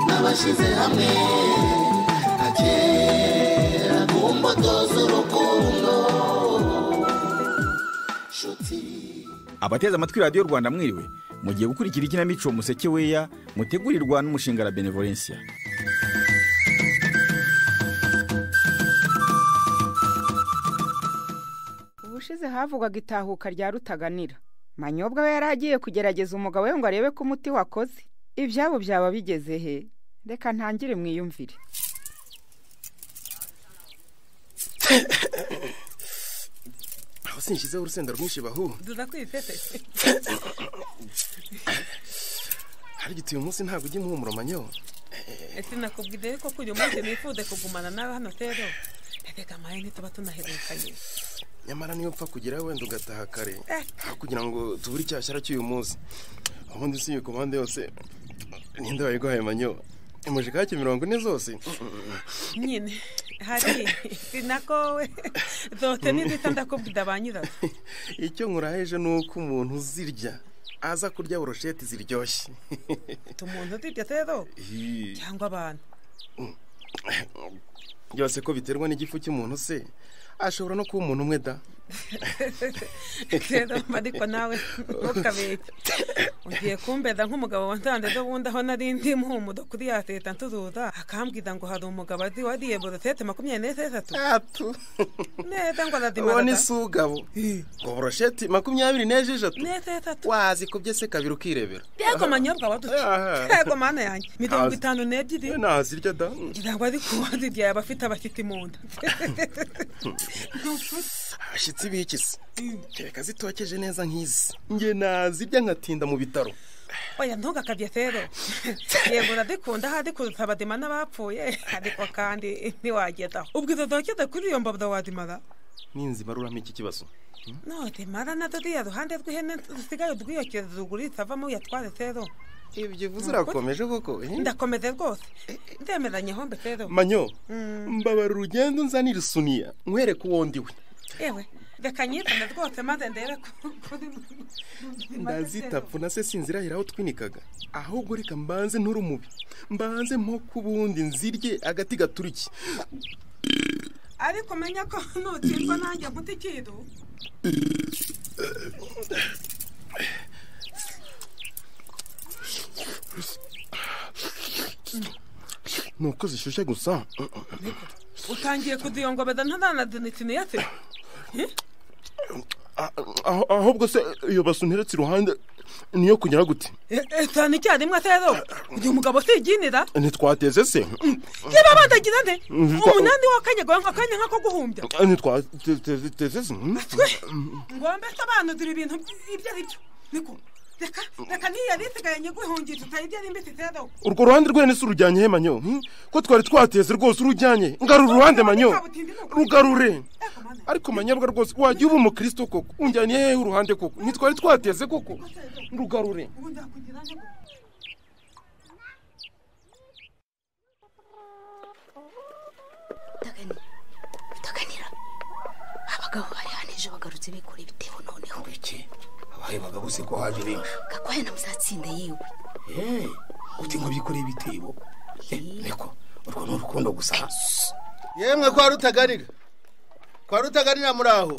twashyize hamwe agera ku mbuto z'urukundo nshuti abateze amatwi radiyo rwanda mwiriwe mugiye gukurikira ikinamico museke weya mutegurirwa n'umushinga la benevolencia ubushize havugwaga itahuka rya rutaganira manyobwa we yari agiye kugerageza umugabo we ngo arebe ko umuti wakoze ibyabo byaba bigeze he reka ntangire mwiyumvire aho sinshyizeho urusenda rwinshi bahu turakwipepe harigiti uyu munsi ntabwo ujya impumuro manyo ese nakubwire ko uyu munsi nifuze kugumana nawe hano rero reka amaye ntituba tunaherukanye nyamara niyo mpfa kugera wenda ugataha kare Eh. aho kugira ngo tubure icyashyara cy'uyu munsi ubundi si iyi komande yose ninde wayiguhaye manyo imujika ya kimirongo ine zose nyine hari sinako we zote n'inzita ndakubwira ba nyirazo icyo nkuraheje ni uko umuntu uzirya aza kurya burusheti ziryoshye umuntu uzirya rero cyangwa abantu byose ko biterwa n'igifu cy'umuntu se ashobora no kuba umuntu umwe da rero ariko nawe ntukabeke ugiye kumbeza nk'umugabo wansanze ejo bundi aho nari ndi muhumudo kuri ya leta ntuzuza akambwira ngo hari umugabo azi wariye borosete makumyabiri n'esheshatu atu neza ngo uwo ni arazimara da. sugabo ngo burusheti makumyabiri n'esheshatu n'esheshatu wazikubye se kabiri ukirebera yego manyobwa waduce Aha. yego mana yanjye mirongo Azi. itanu n'ebyiri Eh, nazirya da ngira ngo ari kuwazirya yaba afite abashyitsi mu nda abashyitsi b'iki se kereka zitokeje neza nk'izi nge nazirya nkatinda mu bitaro oya ntugakabye rero yego urazikunda ahari kurusha abadima n'abapfuye ariko kandi ntiwagezaho ubwiza zokize kuri iyo mbabura wazimara ninzibaruramo iki kibazo nozimara nazo ziriya ruhande rw'ihene dusigaye udwiyokeza zugurisha avamo uyatware rero ibyo uvuze urakomeje koko eh? ndakomeze rwose ndemeranye hombe rero manyo mbabara urugendo nzanira isuniya nkwereke uwo ndiwe yewe reka nyizane rwose maze ndebe ko kuri ndazitapfu na se sinzirahira aho twinikaga ahubwo reka mbanze nture umubi mbanze mpo ku bundi nzirye agati gaturiki ariko menya ko nukirwa nanjye nkuta ikintu ni uko zishyushye gusa utangiye kuziyongobeza ntaranazinitina iyase Ah, ah, ahubwo se iyo basu nteretse iruhande niyo kugira gute cyane icyarimwe rero uyu mugabo siginira ntitwateze se niba bandagira nde Mm, kwa- umunani w'akanyagwa akanya nk'ako guhumbya ntitwateze se ngombe asobanurira ibintu ibyo ari byo niko reka reka niyo yari isigaye nyiguhungije utayibyo ari mbisi rero urwo ruhande rwene si urujyanye he manyo hmm? ko twari twateze rwose urujyanye ngarura uruhande manyo rugarure ariko manyabwa rwose wajya uba umukristo koko unjyaniye hehe uruhande koko ntitwari twateze koko rugarure ubundi akugira nde ngo- utaganira utaganira abagabo bari hano ejo bagarutse bikora ibitebo noneho iki abaye bagabo se ko haje benshi gakwaya na muzatsinda yiwe Eh, uti ngo bikore ibitebo Eh, niko urwo ni urukundo gusa yemwe kwa rutagarira kwa rutagarira muri aho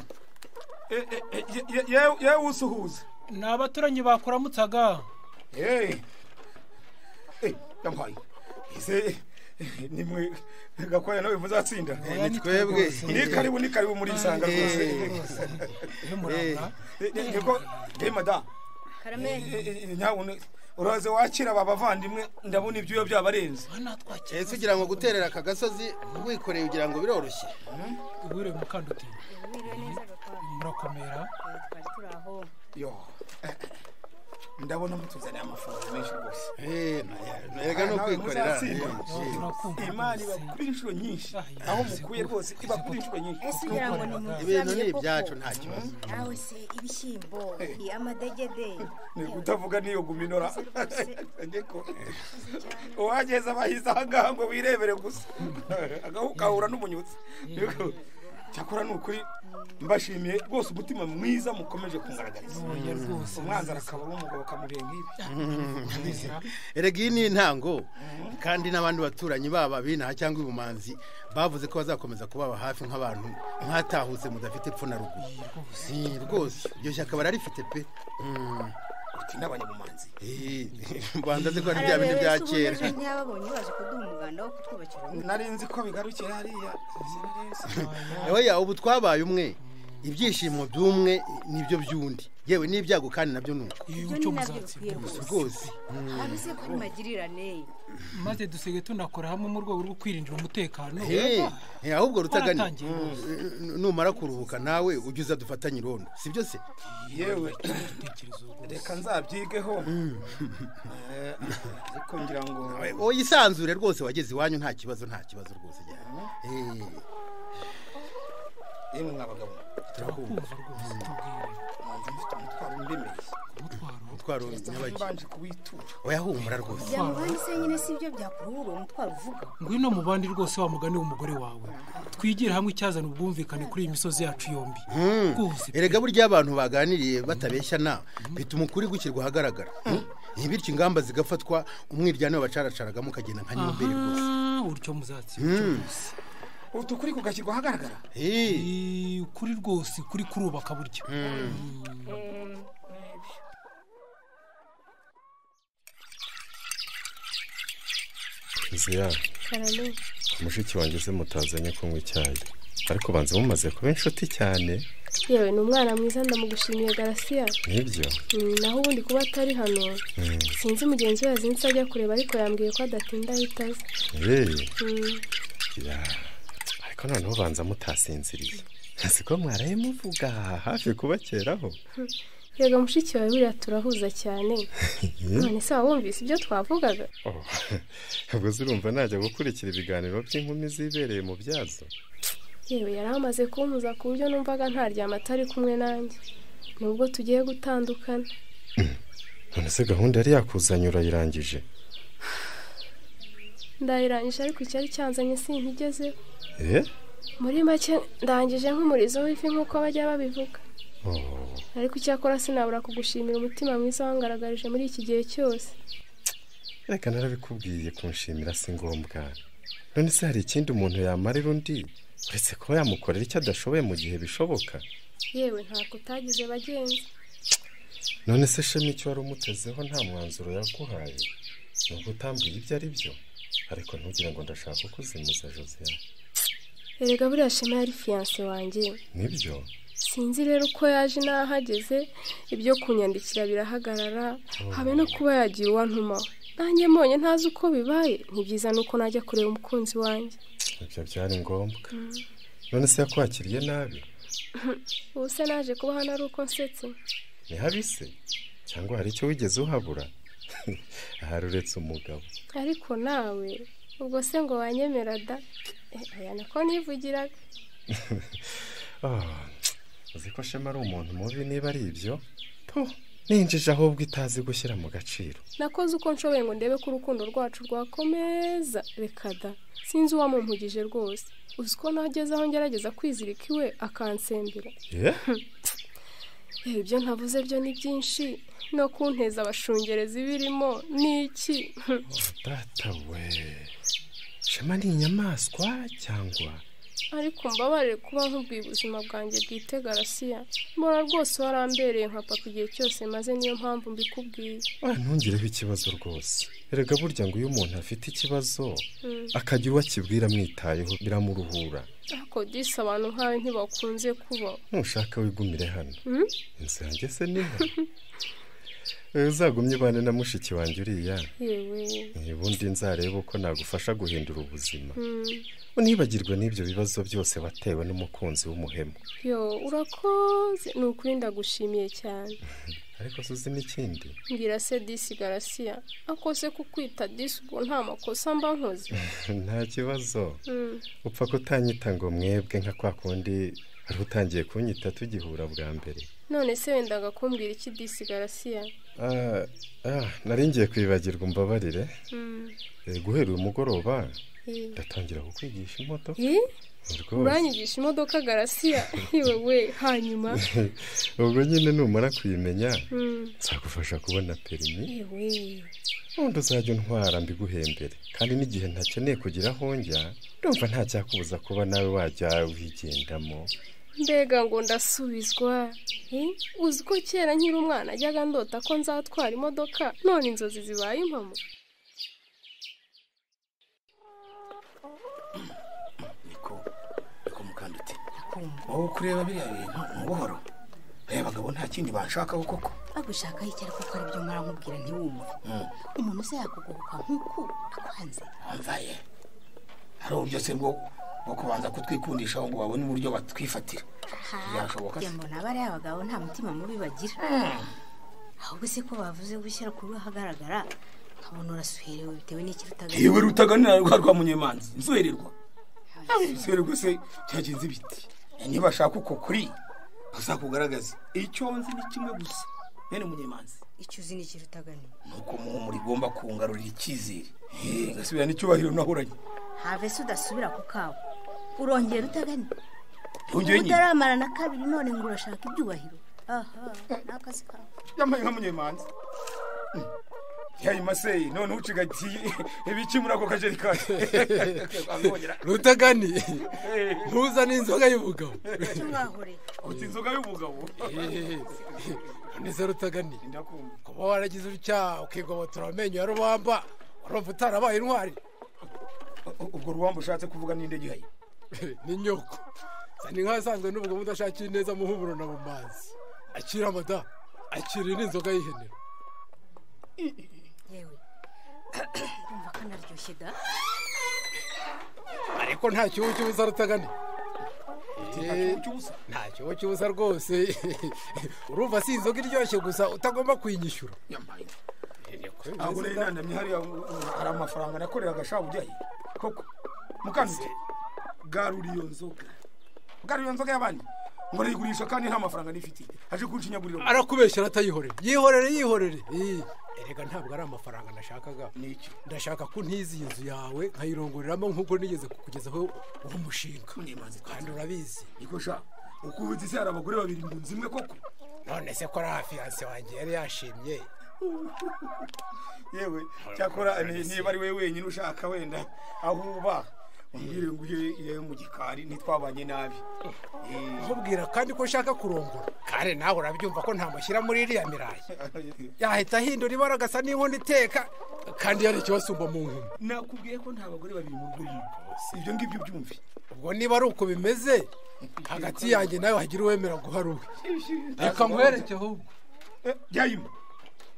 yewe usuhuza ni abaturanyi bakuramutsaga yewe yampaye ese nimwe gakwaya nawe muzatsinda Oya, ni twebwe. ni karibu ni karibu muri isanga rwose y'umuranga Eh, eh, niko eh madamu Eh, eh, eh, nyabune uraze wakira aba bavandimwe ndabona ibyuya byabarenze ese ugira ngo guterera aka gasozi wikoreye ugira ngo biroroshye wiriwe mukandutinya murakomera yo eh, eh, ndabona mutuzaniye amafaranga menshi rwose Eh, erega ni nawe ukwikorera muzatsinda. Eh, turakumva imana ibakura inshuro nyinshi aho mukuye rwose ibakura inshuro nyinshi ibintu ni ibyacu nta kibazo nawe se ibishyimbo amadegede ni kutavuga n'iyo guminora ariko uwageze abahize ahangaha ngo wirebere gusa agahura n'umunyutsi cyakora ni ukuri mbashimiye rwose umutima mwiza mukomeje kungaragariza Oya, rwose. umwanzi arakaba umugabo akamubera nk'ibi erega iyi ni intango kandi n'abandi baturanyi baba binaha cyangwa ibumanzi bavuze ko bazakomeza kubaba hafi nk'abantu mwatahutse mudafite epfo na ruguru Si, rwose iryo shyaka bararifite pe Mm. uti n'abanyamumanzi Eh, rwanda nzi ko ari bya bindi bya kera ntiyababonye baje kuduha umuganda wo kutwubakira urugo nari nzi ko bigarukira hariya oya ubu twabaye umwe ibyishimo by'umwe nibyo by'undi yewe n'ibyago kandi nabyo ni uko iyo ibyo cyo ni nabyo muzatsinda bikwiye Si rwose rwose abize ko ari magirirane maze dusigaye tunakora hamwe mu rwego rwo kwirindira umutekano Eh, eh, ahubwo rutagani Waratangiye rwose. Mm, numara kuruhuka nawe ujye uza dufatanye irondo si byo se yewe Igitekerezo rwose. reka nzabyigeho Eh, ariko ngira ngo oya isanzure rwose wageze iwanyu nta kibazo nta kibazo rwose cyane Eh, yemwe mwabagabo turakumva kumva rwose tubwire manzi mfite umutwaro umbemeye umutwaro umutwaro nyabaki mbanje kuwitura oya humura rwose byamubaye se nyine si byo byakurura uwo mutwaro uvuga ngwino mu bandi rwose wa mugani w'umugore wawe twigire hamwe icyazana ubwumvikane kuri iyi misozi yacu yombi rwose pe. erega burya abantu baganiriye batabeshya na bituma ukuri gushyirwa ahagaragara ntibityo ingamba zigafatwa umwiryane babacaracaragamo ukagenda nka nyomberi rwose Ah, utyo muzatsinda utukuri kugashyirwa ahagaragara Eh, Eh, ukuri rwose kuri kurubaka buryo nzira mushiki wanjye se mutazanye kunywa icyayi ariko banza mumaze kuba inshuti cyane yewe ni umwana mwiza ndamugushimiye garasiya nibyo Mm, naho ubundi kuba atari hano Mm. sinzi mugenzi we yazinze ajya kureba ariko yambwiye ko adatinda ahita aza yewe Mm, ya ariko noneho banza mutasinziriye siko mwaraye muvuga hafi kubakeraho yego mushiki wawe buriya turahuza cyane none se wumvise ibyo twavugaga Oh, ubwo urumva najya gukurikira ibiganiro by'inkumi zibereye mu byazo yewe yari amaze kumpuza ku buryo numvaga ntaryama atari kumwe nanjye nubwo tugiye gutandukana none se gahunda yari yakuzanye urayirangije ndayirangije ariko icyari cyanzanye sinkigezeho eh muri make ndangije nk'umurizo w'ifi nk'uko bajya babivuga Oh, ariko icyakora sinabura kugushimira umutima mwiza wangaragarije muri iki gihe cyose reka narabikubwiye kunshimira si ngombwa none se hari ikindi umuntu yamarira undi uretse kuba yamukorera icyo adashoboye mu gihe bishoboka yewe ntabwo utagize bagenzi none se shema icyo wari umutezeho nta mwanzuro yaguhaye ni ugutambwira ibyo ari byo ariko ntugire ngo ndashaka ko uzimuza josiane erega buriya shema yari fiyanse wanjye nibyo sinzi rero uko yaje n'aho ageze ibyo kunyandikira birahagarara habe no kuba yagiye uwantumaho nanjye mbonye ntazi uko bibaye ni byiza nuko najya kureba umukunzi wanjye ibyo byari ngombwa none se yakwakiriye nabi ubu se naje kuba hano ari uko nsetse ni habi se cyangwa hari icyo wigeze uhabura ahari uretse umugabo ariko nawe ubwo se ngo wanyemera da Eh, oya nako nivugiraga Ah, uzi ko shema ari umuntu mubi niba ari ibyo puh, ninjije ahubwo itazi gushyira mu gaciro nakoze uko nshoboye ngo ndebe ko urukundo rwacu rwakomeza reka da sinzi uwamumpugije rwose uzi ko nageze aho ngerageza kwizirika iwe akansembera Eh? Eh, ibyo ntavuze byo ni byinshi no kunteza abashungerezi birimo ni iki data we shema ni inyamaswa cyangwa ariko mbabarire kuba nkubwiye ubuzima bwanjye bwite garasiya mbona rwose warambereye nka papa igihe cyose maze niyo mpamvu mbikubwiye Oya, ntungireho ikibazo rwose erega burya ngo iyo umuntu afite ikibazo Mm. akagira uwo akibwira amwitayeho biramuruhura ariko disi abantu nk'abe ntibakunze kubaho nushaka wigumire hano Mm? inzu yanjye se niho Eh, uzagumye ubane na mushiki wanjye uriya yewe Eh, ubundi nzareba uko nagufasha guhindura ubuzima Mm. unibagirwe n'ibyo bibazo byose watewe n'umukunzi w'umuhemu yo urakoze ni ukuri ndagushimiye cyane ariko se uzi n'ikindi mbwira se disi garasiya ako se kukwita disi ubwo nta makosa mba nkoze nta kibazo Mm. upfa kutanyita ngo mwebwe nka kwa kundi wari utangiye kunyita tugihura bwa mbere none se wendaga kumbwira iki disi garasiya Ah, ah, nari ngiye kwibagirwa umbabarire Mm. Eh, guhera uyu mugoroba Eh. ndatangira kukwigisha imodoka Ih, uranyigisha imodoka garasiya yewe we hanyuma ubwo nyine numara kuyimenya Mm. nzagufasha kubona perimi yewe ubundi uzajya untwara mbiguhembere kandi n'igihe ntakeneye kugira aho njya ndumva nta cyakubuza kuba nawe wajya wigendamo mbega ngo ndasubizwa Eh, uzi ko kera nkiri umwana ajyaga ndota ko nzatwara imodoka none inzozi zibaye impamo niko mukandute wowe kureba biriya bintu ni ubuhoro reba abagabo nta kindi banshakaho koko bagushakaho icyari kuko ari byo mara nkubwira ntiwumve Mm. umuntu uza yakugoboka nk'uku akwanze mvaye hari uburyo se bwo bwo kubanza kutwikundishaho ngo babone uburyo batwifatira aha Byashoboka se? kugira ngo naba ari abagabo nta mutima mubi bagira Mm. ahubwo se ko bavuze gushyira ku ruhu ahagaragara nkabona urasuherewe bitewe n'ikirutaga yewe rutaganira rwa rwa munyemanzi nzuhererwa nzuhererwa se cyagenze ibiti nibashaka uko kuri bazakugaragaza icyo nzi ni kimwe gusa bene munyemanzi icyo uzi n'ikirutagani nuko muhumura igomba kungarurira icyizere Eh, ngasubira n'icyubahiro nahoranye have se udasubira ku kawe urongera rutagani Yongeye nyine. utaramara na kabiri none ngo urashaka ibyubahiro aha ni akazi kawe yambaye nka munyemanzi yayimaseye none ucigatiye ibiki muri ako kajerikani rutagani ntuzane inzoga y'ubugabo icyo mwahore uti inzoga y'ubugabo neza rutagani kuba waragize utya ukigobotora amenyo ya rubamba urumva utarabaye intwari ubwo rubamba ushatse kuvuga ninde gihaye ni nyoko zana inka asanzwe n'ubwo mudashakiye neza muhumuro na bumanzi akira amada akira n'inzoga y'ihene yewe umva ko naryoshye da ariko nta kibazo cy'ubusa rutagani kibazo nta kibazo cy'ubusa rwose urumva si inzoga iryoshye gusa utagomba kuyinyishyura ntabwo nari nanamye hariya uh, hari amafaranga nakoreraga shabu ujyaye koko mukandute garura iyo nzoga garura iyo nzoga y'abandi ngo arayigurisha kandi nta mafaranga nifitiye aje kunshinyagurira arakubeshyira atayihorere yihorere yihorere Ii, erega ntabwo ari amafaranga nashakaga ndashaka ko ntizi iyi nzu yawe nkayirongoreramo nk'uko nigeze kukugezaho uwo mushinga kandi urabizi niko sha uko ubuze isi hari abagore babiri mu nzu imwe koko none se ko ariya fiyanse wanjye yari yashimye yewe cyakora ni- niba ari we wenyine ushaka wenda aho uba umbwire ngo ujye iyo mu gikari ntitwabanye nabi nkubwira kandi ko ushaka kurongora kare nawe urabyumva ko ntamushyira muri iriya mirayi yahita ahindura ibara agasa n'inkono iteka kandi yari ikibasumba mu nkumi nakubwiye ko nta bagore babiri mu rugo rumwe ibyo ngibyo byumve ubwo niba ari uko bimeze hagati yanjye nawe wagira uwemera guhara uwe reka nkwereke ahubwo byayima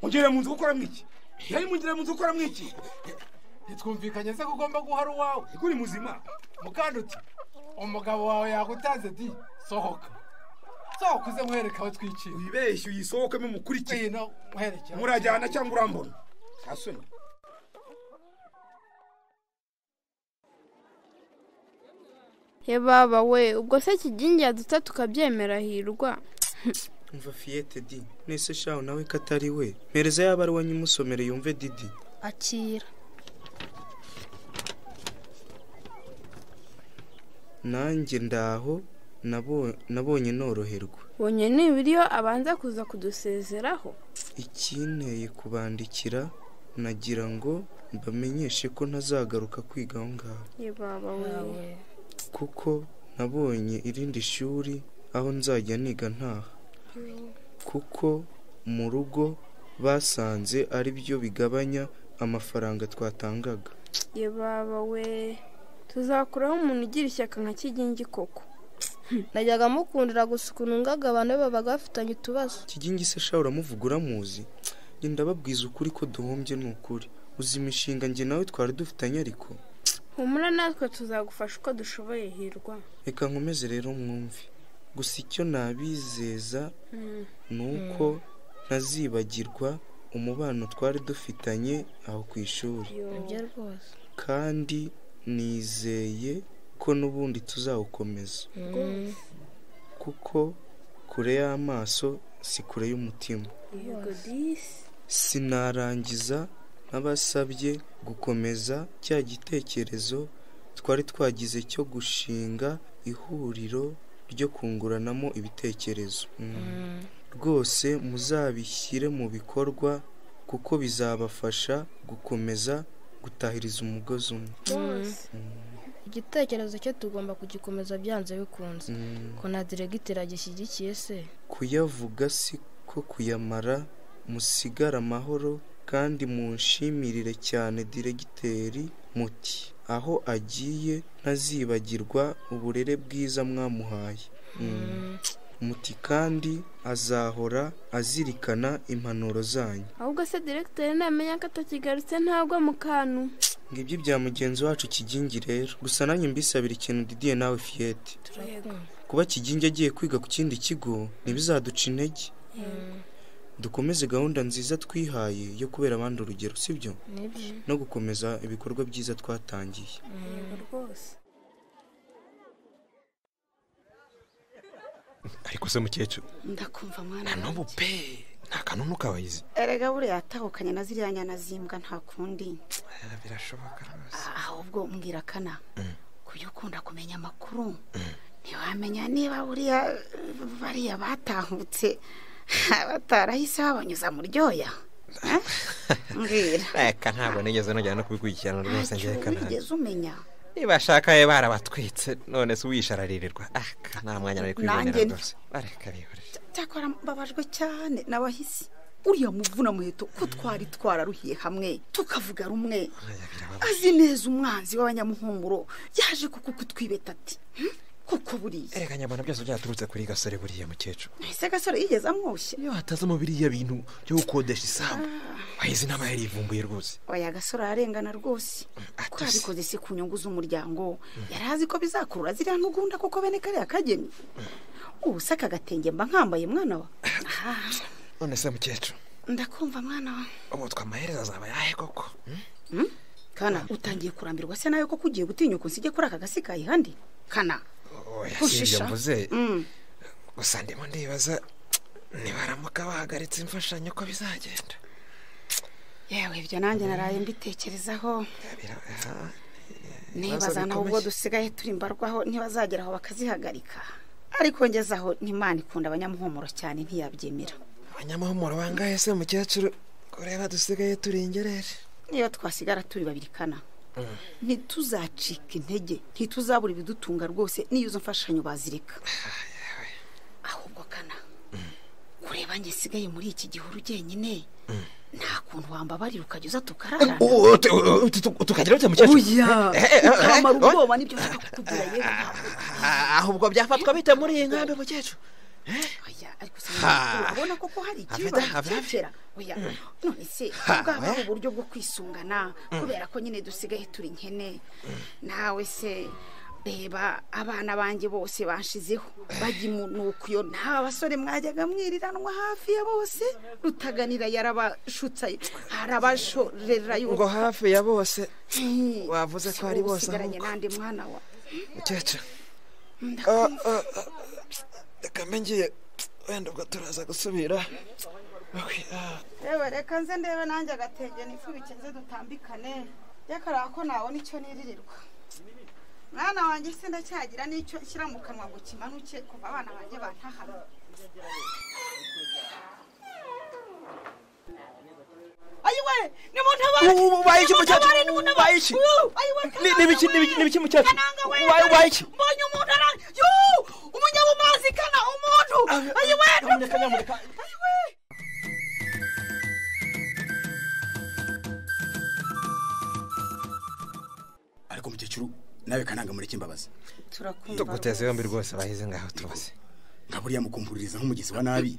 ugere mu nzu gukora mwiki byayima ugere mu nzu gukora mwiki ntitwumvikanye se ko ugomba guhara uwawe kuko uri muzima mukanduti umugabo wawe yagutanze di sohoka sohoka uze nkwereke aho twikira wibeshye uyisohokemo mukurikire nkwereke aho murajyana cyangwa urambona asoni ye baba we ubwo se kigingi yaduta tukabyemera hirwa umva fiyete di nese shahu nawe ko atari we mpereza yaba ari uwanyu umusomere yumve didi akira nanjye ndaho nabo- nabonye noroherwa bonye nibura iyo abanza kuza kudusezeraho ikinteye kubandikira nagira ngo mbamenyeshe ko ntazagaruka kwiga aho ngaho ye baba we kuko nabonye irindi shuri aho nzajya niga ntaha kuko mu rugo basanze ari byo bigabanya amafaranga twatangaga ye baba we tuzakuraho umuntu ugira ishyaka nka kigingi koko najyaga mukundira gusa ukuntu ngaga abantu be babaga bafitanye utubazo kigingi se shaho uramuvuga uramuzi njye ndababwiza ukuri ko duhombye ni ukuri uzi imishinga njye nawe twari dufitanye ariko humura natwe tuzagufasha uko dushoboye hirwa reka nkomeze rero mwumve gusa icyo nabizeza Mm. ni uko ntazibagirwa umubano twari dufitanye aho ku ishuri ibyo rwose kandi nizeye ko n'ubundi tuzawukomeza kuko kure y'amaso si kure y'umutima yego disi sinarangiza nabasabye gukomeza cya gitekerezo twari twagize cyo gushinga ihuriro ryo kunguranamo ibitekerezo Mm. Mm. rwose muzabishyire mu bikorwa kuko bizabafasha gukomeza gutahiriza umugozi umwe igitekerezo cye tugomba kugikomeza byanze bikunze Mm. ko na diregiteri agishyigikiye se kuyavuga si ko kuyamara musigare amahoro kandi munshimirire cyane diregiteri muti aho agiye ntazibagirwa uburere bwiza mwamuhaye Mm. muti kandi azahora azirikana impanuro zanyu ahubwo se diregiteri namenya ko atakigarutse ntagwa mu kantu ngibyo ibya mugenzi wacu kigingi rero gusa nanjye mbisabira ikintu didiye nawe fiyete kuba kigingi agiye kwiga ku kindi kigo ntibizaduca intege dukomeze gahunda nziza twihaye yo kubera abandi urugero sibyo Nibyo. no gukomeza ibikorwa byiza twatangiye Yego rwose ariko se mukecuru ndakumva mwana nta n'ubu pe nta kanunu kabayizi erega buriya yatahukanye na ziriya nyana zimbwa nta kundi birashoboka ahubwo mbwira kana Mm. kuyo ukunda kumenya amakuru ntiwamenya niba buriya bariya batahutse batarahise babanyuza mu ryoya Eh? mbwira reka ntabwo nigeze nongera no kubikurikirana rwose ngewe kanaka wigeze umenya nibashaka ye barabatwitse none se uwishararirwa aka nta mwanya nari kwibonera Nanjye ndi- rwose bareka bihore cyakora mbabajwe cyane n'abahisi uriya muvuna muheto ko twari twararuhiye hamwe tukavuga rumwe azi neza umwanzi w'abanyamuhumuro yaje kuko kutwibeta ati "Hm? kuko buriya ereka nyabona byose byaturutse kuri gasore buriya mukecuru ese agasore yigeze amwoshye atazi mu biriya bintu byo gukodesha isambu wahize inama yari yivumbuye rwose oya agasore ararengana rwose ko yabikoze si ku nyungu z'umuryango yari azi ko bizakurura ziriya ntugunda kuko bene kariya kageni ubu se aka gatenge mba nkambaye mwana wa Ah, none se mukecuru ndakumva mwana wa ubutwa amaherezo azaba yahe koko Hmm? kana utangiye kurambirwa se nawe koko ugiye gutinyuka unsige kuri aka gasi kayi handi kana oya si ibyo Ushisha. mvuze Mm. gusa ndimo ndibaza nibaramuka bahagaritse imfashanyo ko bizagenda yewe ibyo nanjye naraye mbitekerezaho Aha. nibaza naho ubwo dusigaye turi mbarwaho ntibazagera aho bakazihagarika ariko ngezaho n'imana ikunda abanyamuhumuro cyane ntiyabyemera abanyamuhumuro bangahe se mukecuru kureba dusigaye turi ingerere niyo twasigara turi babiri kana ntituzacika intege ntituzabura ibidutunga rwose n'iyo izo mfashanyo bazireka ahubwo kana kureba njye sigaye muri iki gihuru jyenyine nta kuntu wambabarira ukajya uza tukararana tukagira bite mukecuru Oya, Eh, eh, eh, ukamara eh, ubwoba nibyo nshaka kukubwira yewe ah, ahubwo byafatwa bite muri iyi nkambi mukecuru Ha. urabona koko hari Avida, ikibazo avida. cyera oya Mm. none se Ha, bwaba oya. uburyo bwo kwisungana Mm. kubera ko nyine dusigaye turi nkene nawe se reba abana banjye bose banshizeho bajya imunuko iyo nta basore mwajyaga mwiriranwa hafi ya bose rutaganira yarabashutsa arabashorera yo ngo hafi ya bose Hmm. wavuze ko ari Ubu bose usigaranye ahubwo nande mwana wa mukecuru reka mbe ngiye wenda ubwo turaza gusubira yewe reka nze ndebe nanjye agatenge nifubike nze dutambikane yakara ko nabona icyo niririrwa mwana wanjye se ndacyagira n'icyo nshyira mu kanwa ngo kimanuke kuva abana banjye bantahana ayiwe nimuntabare Ubaye iki mukecuru? Ubaye iki? Ni- n'ibiki- n'ibiki- n'ibiki mukecuru? Ubaye- ubaye iki? mbonye umuntu ara yoo umunyabumazi kana umuntu ayiwe ayiwe ariko mukecuru nawe kananga mureke imbabazi turakumva yombi rwose bahize ngaho tubaze nka buriya mukumpuririza nk'umugezi wa nabi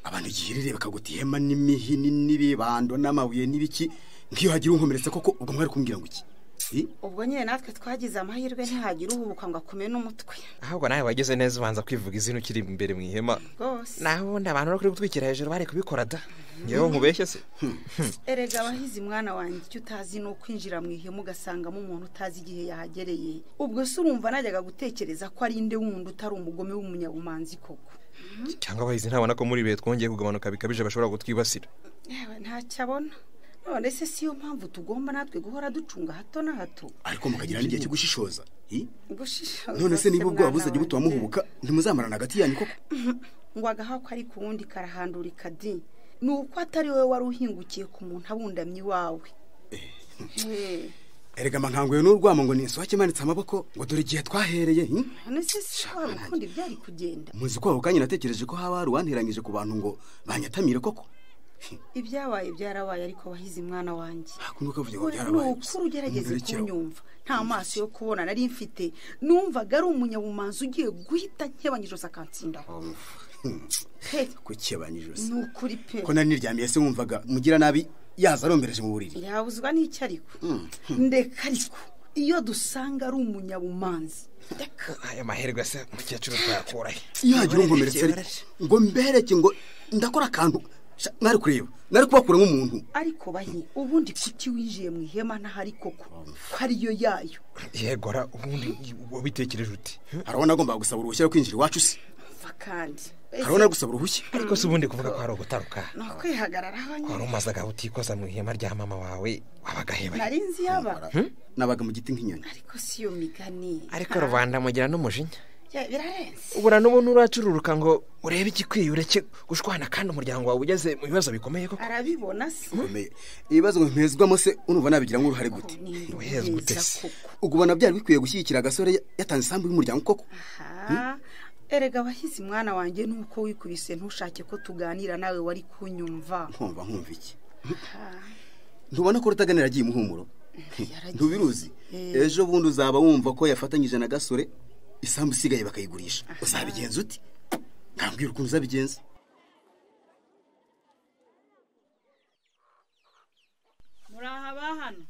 abantu igihirire bakaguta ihema n'imihini n'ibibando n'amabuye n'ibiki nk'iyo hagira unkomeretsa koko ubwo mwari kumbwira ngo iki Si? ubwo nyine natwe twagize amahirwe ntihagira uhubuka ngo akume n'umutwe ahubwo nawe wagize neza ubanza kwivuga izina ukiri imbere mu ihema rwose naho ubundi abantu bari kuri gutwikira hejuru bari kubikora da ngewe nkubeshye se erega abahizi mwana wanjye icyo utazi ni ukwinjira mu ihema ugasangamo umuntu utazi igihe yahagereye ubwo se urumva najyaga gutekereza ko ari inde wundi utari umugome w'umunyabumanzi koko cyangwa abahizi ntabona ko muri bihe twongeye kugabanuka bikabije bashobora kutwibasira yewe ntacyo abona none se si yo mpamvu tugomba natwe guhora ducunga hato na hato ariko mukagira n'igihe cyo gushishoza hi? gushishoza none se niba ubwoba mwana buzajya wanjye. butuma muhubuka ntimuzamarana hagati yanyu koko ngo agahako ari ku wundi karahandurika di ni uko atari wowe wari uhingukiye ku muntu abundamye iwawe Eh, erega mankanguye n'urwamo ngo ninsohoke imanitse amaboko ngo dore igihe twahereye hi? none se si wari ukundi byari kugenda muzi ko ako kanya natekereje ko haba hari uwanteranyije ku bantu ngo banyatamire koko ibyabaye byarabaye ariko wahize mwana wanjye kumwe kavuga ngo We, ni byarabaye gusa. ukuri ugerageze Mugarukiraho. kunyumva nta maso yo kubona nari mfite numvaga ari umunyabumanzi ugiye guhita nkebanya ijosi akansindamo Hmm, he kukebanya ijosi ni ukuri pe ko nari niryamiye se wumvaga mugira nabi yaza arombereje mu buriri yabuzwa n'icyo ariko Hmm. ndeka ariko iyo dusanga ari umunyabumanzi aya mahirwe se mukecuru twayakurahe yagira unkomeretsa ariko ngo mbereke ngo ndakora akantu sha, mwari kureba nari kubakura nk'umuntu ariko bahi ubundi kuki winjiye mu ihema ntahari koko ko ariyo yayo yegora ubundi wabitekereje uti arabona agomba gusaba uruhushya rwo kwinjira iwacu se mva kandi arabona gusaba uruhushya ariko si ubundi kuvuga ko hari ugutaruka ni ukwihagararaho wari nyine umazagaho utikoza mu ihema rya mama wawe wabaga heba nari nzi yaba nabaga mu giti nk'inyoni ariko si iyo migani ariko rubanda mugira n'umujinya Ya, birarenze ubura n'ubu nturacururuka ngo urebe igikwiye ureke gushwana kandi umuryango wawe ugeze mu bibazo bikomeye koko arabibona se ibibazo mpezwamo se unumva nabigira nk'uruhare gute uhezwa ute se ubona byari bikwiye gushyigikira agasore yatanze isambu y'umuryango koko Ah, erega wahize mwana wanjye nuko wikubise ntushake ko tuganira nawe wari kunyumva nkumva nkumva iki Ah, ntubona ko rutaganira agiye umuhumuro ntubiruzi Eh. ejo bundi uzaba wumva ko yafatanyije na gasore isambu isigaye bakayigurisha uzabigenza ute ntabwira ukuntu uzabigenza muri aha bahano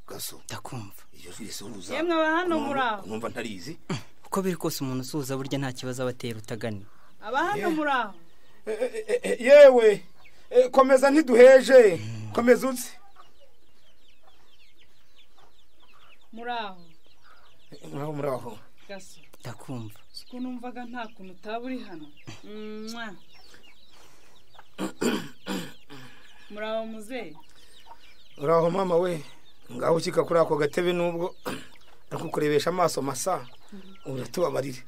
gaso ndakumva iryo jwi risuhuza Yemwe aba hano muri aho. numva ntarizi uko biri kose umuntu usuhuza burya nta kibazo aba atera utaganira aba hano muri aho yewe eh, komeza ntiduheje komeza uze muri aho muraho muraho gaso ndakumva si ukuntu numvaga nta kuntu utaba uri hano Mwah. muri aho muzehe muraho mama we ngaho ukika kuri ako gatebe nubwo ariko kurebesha amaso masa uratubabarire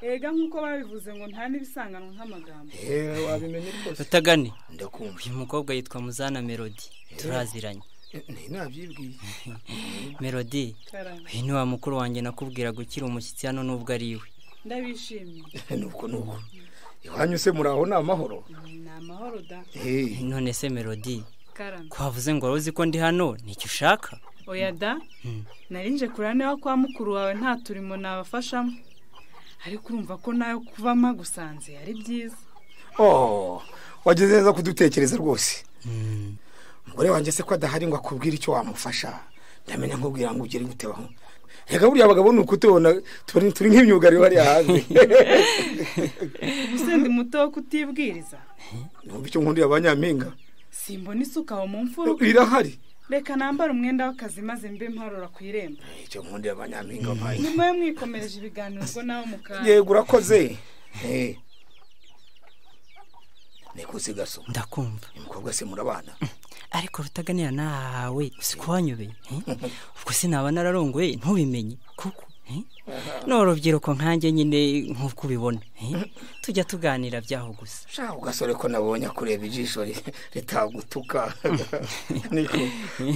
ega nk'uko babivuze ngo nta n'ibisanganwa nk'amagambo Eh, wabimenye rwose utagane ndakumva uyu mukobwa yitwa muzana melody turaziranye nabyibwiye melody Karame. uyu ni wa mukuru wanjye nakubwiraga ukiri umushyitsi hano nubwo ari iwe ndabishimiye nuko nuko iwanyu se muraho ni amahoro ni amahoro da none se melody karame ko wavuze ngo wari uzi ko ndi hano ni icyo ushaka oya da narinje kureba niba kwa mukuru wawe nta turimo nabafashamo ariko urumva ko nawe kuba mpagusanze ari byiza oh wageze neza kudutekereza rwose umugore wanjye se ko adahari ngo akubwire icyo wamufasha ndamenya nkubwira ngo ugere gute baho reka buriya abagabo ni ukutubona turi turi nk'imyugariro hariya hanze ubusendi muto wo kutibwiriza numva icyo nkundira abanyampinga simbona isuka aho mu mfuruka irahari reka nambare umwenda w'akazi maze mbe mparura ku irembo icyo nkundira abanyampinga bayi nyuma yo mwikomereje ibiganiro ubwo nawe mukanya yego urakoze Eh. nikuze gaso ndakumva uyu mukobwa se murabana ariko rutaganira nawe si ko wanyobeye eh? ubwo sinaba nararongoye ntubimenye kuko eh? ni urubyiruko nkanjye nyine nk'uko ubibona eh? tujya tuganira byaho gusa shaho gasore ko nabonye kureba ijisho ri- ritagutuka niko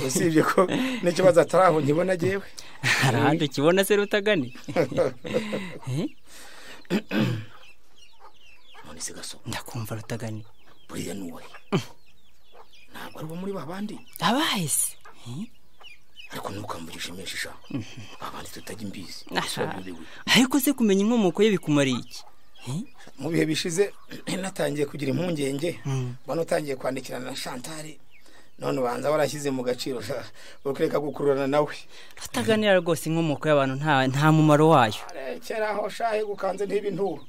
usibye ko n'ikibazo atari aho nkibona agewe hari ahandi ukibona se rutagane Eh? none se gaso ndakumva rutagane buriya ni uwahe ntabwo ari uwo muri ba bandi abaye se Eh? ariko ntukamvugishe menshi sha ba bandi tutajya imbizi Aha. bisobanuriwe ariko se kumenya inkomoko ye bikumariye iki Eh? mu bihe bishize natangiye kugira impungenge mbona utangiye kwandikirana na shantari none ubanza warashyize mu gaciro sha ukureka gukururana nawe rutaganira rwose inkomoko y'abantu nta nta mumaro wayo rekera aho shahe gukanze ntibinturo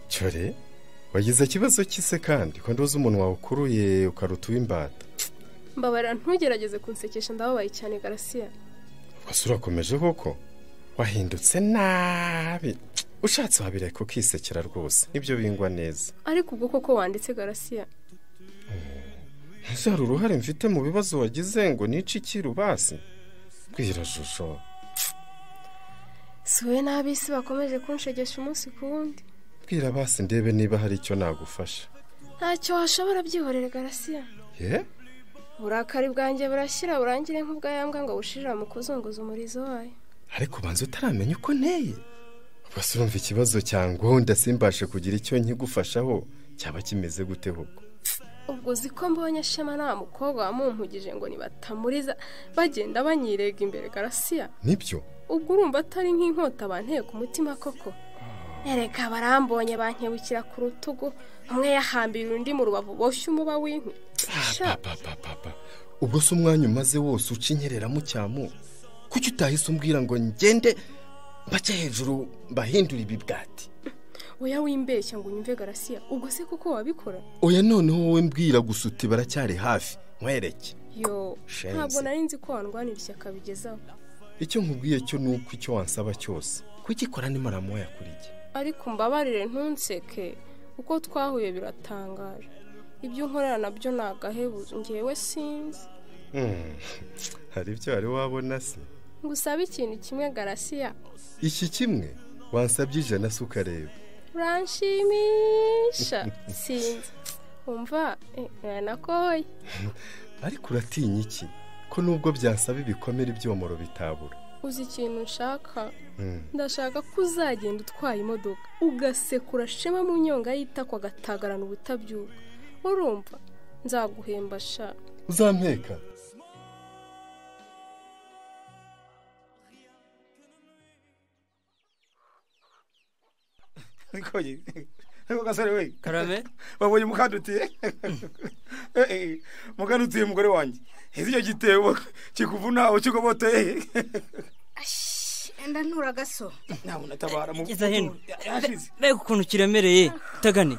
cyore wagize ikibazo cy'ise kandi ko nduzi umuntu wawe ukuruye ukaruta uw'imbata mbabarira ntugerageze kunsekesha ndababaye cyane garasiya wasura urakomeje koko wahindutse nabi ushatse wabireka ukisekera rwose nibyo bingwa neza ariko ubwo koko wanditse garasiya ese hari uruhare mfite mu bibazo wagize ngo nice ikirubasi bwira shusho si wowe n'ab'isi bakomeje kunshegesha umunsi ku wundi bwira basi ndebe niba hari icyo nagufasha ntacyo washobora byihorera garasiya ye uburakari bwanjye burashyira burangire nk'ubwayambwa ngo bushirira mu kuzunguza umurizo wayo ariko banza utaramenya uko nteye ubwo urumva ikibazo cyangwa simbashe kugira icyo nkigufashaho cyaba kimeze gute koko ubwo uzi ko mbonye shema nta mukobwa wamumpugije ngo nibatamuriza bagenda banyirega imbere garasiya nibyo ubwo urumva atari nk'inkota banteye ku mutima koko ereka barambonye bankebukira ku rutugu umwe yahambira undi mu rubavu boshye umuba w'inkwi Sha, papa ubwo se umwanya umaze wose uca inyereramo cyamu kuki utahise umbwira ngo ngende mbake hejuru mbahindure ibibwati oya wimbeshya ngo unyumve garasiya ubwo se koko wabikora oya noneho wowe mbwira gusa uti baracyari hafi nkwereke yo Shenzi. ntabwo nari nzi ko warwanira ishyaka bigezaho icyo nkubwiye cyo ni uko icyo wansaba cyose kugikora nimaramuha yakuriye ariko mbabarire ntunseke uko twahuye biratangaje ibyo unkorera nabyo ni agahebuzo ngewe sinzi Mm, hari ibyo wari wabona se ngusabe ikintu kimwe garasiya iki kimwe wansabye ijana se ukareba uranshimisha sinzi umva eh, uranakoye ariko uratinya iki ko nubwo byansaba ibikomere ibyomoro bitabura uzi ikintu nshaka Mm. ndashaka ko uzagenda utwaye imodoka ugasekura shema mu nyonga y'itako agatagarana ubutabyuka urumva nzaguhemba sha uzampeka nikoye ariko gasore we karame babonye mukandutiye mukandutiye umugore wanjye heza icyo gitebo kikuvuna ukigoboteye Enda nturaga so. ntabona tabara mu Geza hino. yashize mbega ukuntu kiremereye utagane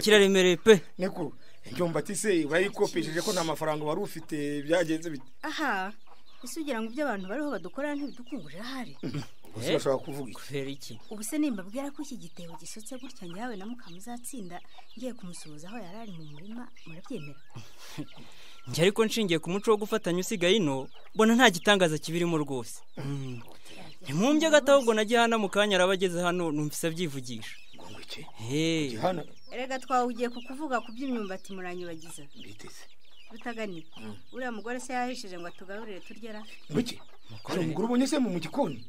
kiraremereye pe niko ndyumva ati se urayikopesheje ko nta mafaranga wari ufite byagenze bite Aha. Ese ugira ngo ibyo abantu bariho badukorera ntibidukungurira ahari. gusa urashobora kuvuga iki kubera iki Ubu se nimbabwira ko iki gitebo gisutse gutya nyawe na mukamuzatsinda ngiye kumusuhuza aho yari ari mu murima murabyemera. njye ariko nshingiye ku muco wo gufatanya usigaye ino mbona nta gitangaza kibirimo rwose ntimumbye gato ahubwo na gihana mu kanya araba ageze hano numvise abyivugisha Hey. Erega twawugiye kukuvuga ku by'imyumbati muranyibagiza. Mbiteze. Rutaganira. Mm. Uriya mugore se yahishije ngo atugaburire turya. muke hari umugore ubonye se mu gikoni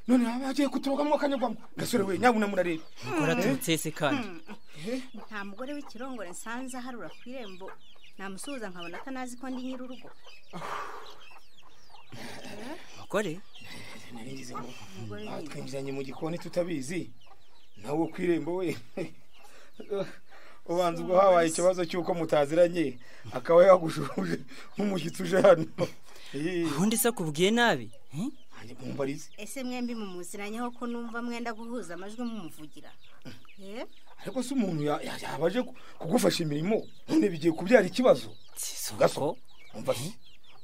none haba hagiye kuturugamo akanyagwamo gasore we nyabuna murareba Umugore aturutse se kandi nta mugore w'ikirongore nsanze aharura ku irembo namusuhuza nkabona atanazi ko ndi nyir'urugo mugore narigize ngo Umugore aha, ni- twinjiranye mu gikoni tutabizi nawe wo ku irembo we ubanza ubwo habaye ikibazo cy'uko mutaziranye akaba yagushuje nk'umushyitsi uje hano ubundi se akubwiye nabi mumbarize ese mwembi mumuziranyeho ko numva mwenda guhuza amajwi mumuvugira Eh? ariko se umuntu ya- ya- yaba aje ku- kugufasha imirimo none bigiye kubyara ikibazo gaso umva se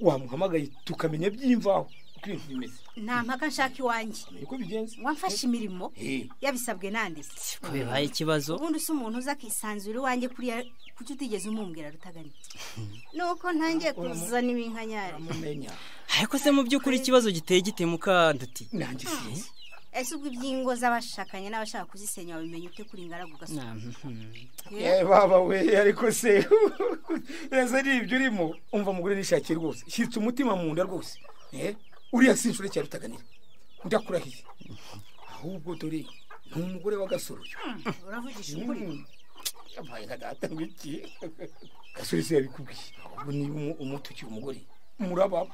wamuhamagaye tukamenya by'imvaho uko ibintu bimeze nta mpaka nshaka iwanjye niko bigenze wamfashe imirimo Eh. yabisabwe nande se ko bibaye ikibazo ubundi se umuntu uza akisanzura iwanjye kuriya kuki utigeze umumbwira rutagani nuko ntangiye kuzana ibinkanyari ariko se mu by'ukuri ikibazo giteye gite mukanduti nanjye ese ubwo iby'ingo z'abashakanye n'abashaka kuzisenya wabimenya ute kuri ingaragu gaso Eh, baba we ariko se ese ni ibyo urimo umva mugore nishakiye rwose shyitsa umutima mu nda rwose Eh, uriya si inshuro cyane utaganira ndakurahiye ahubwo dore ni umugore wa gasore uyu uravugisha ukuri Mm. yabaye nka data ngwiki gasore se yabikubwiye ahubwo niba umu- umuto ukiri umugore murababa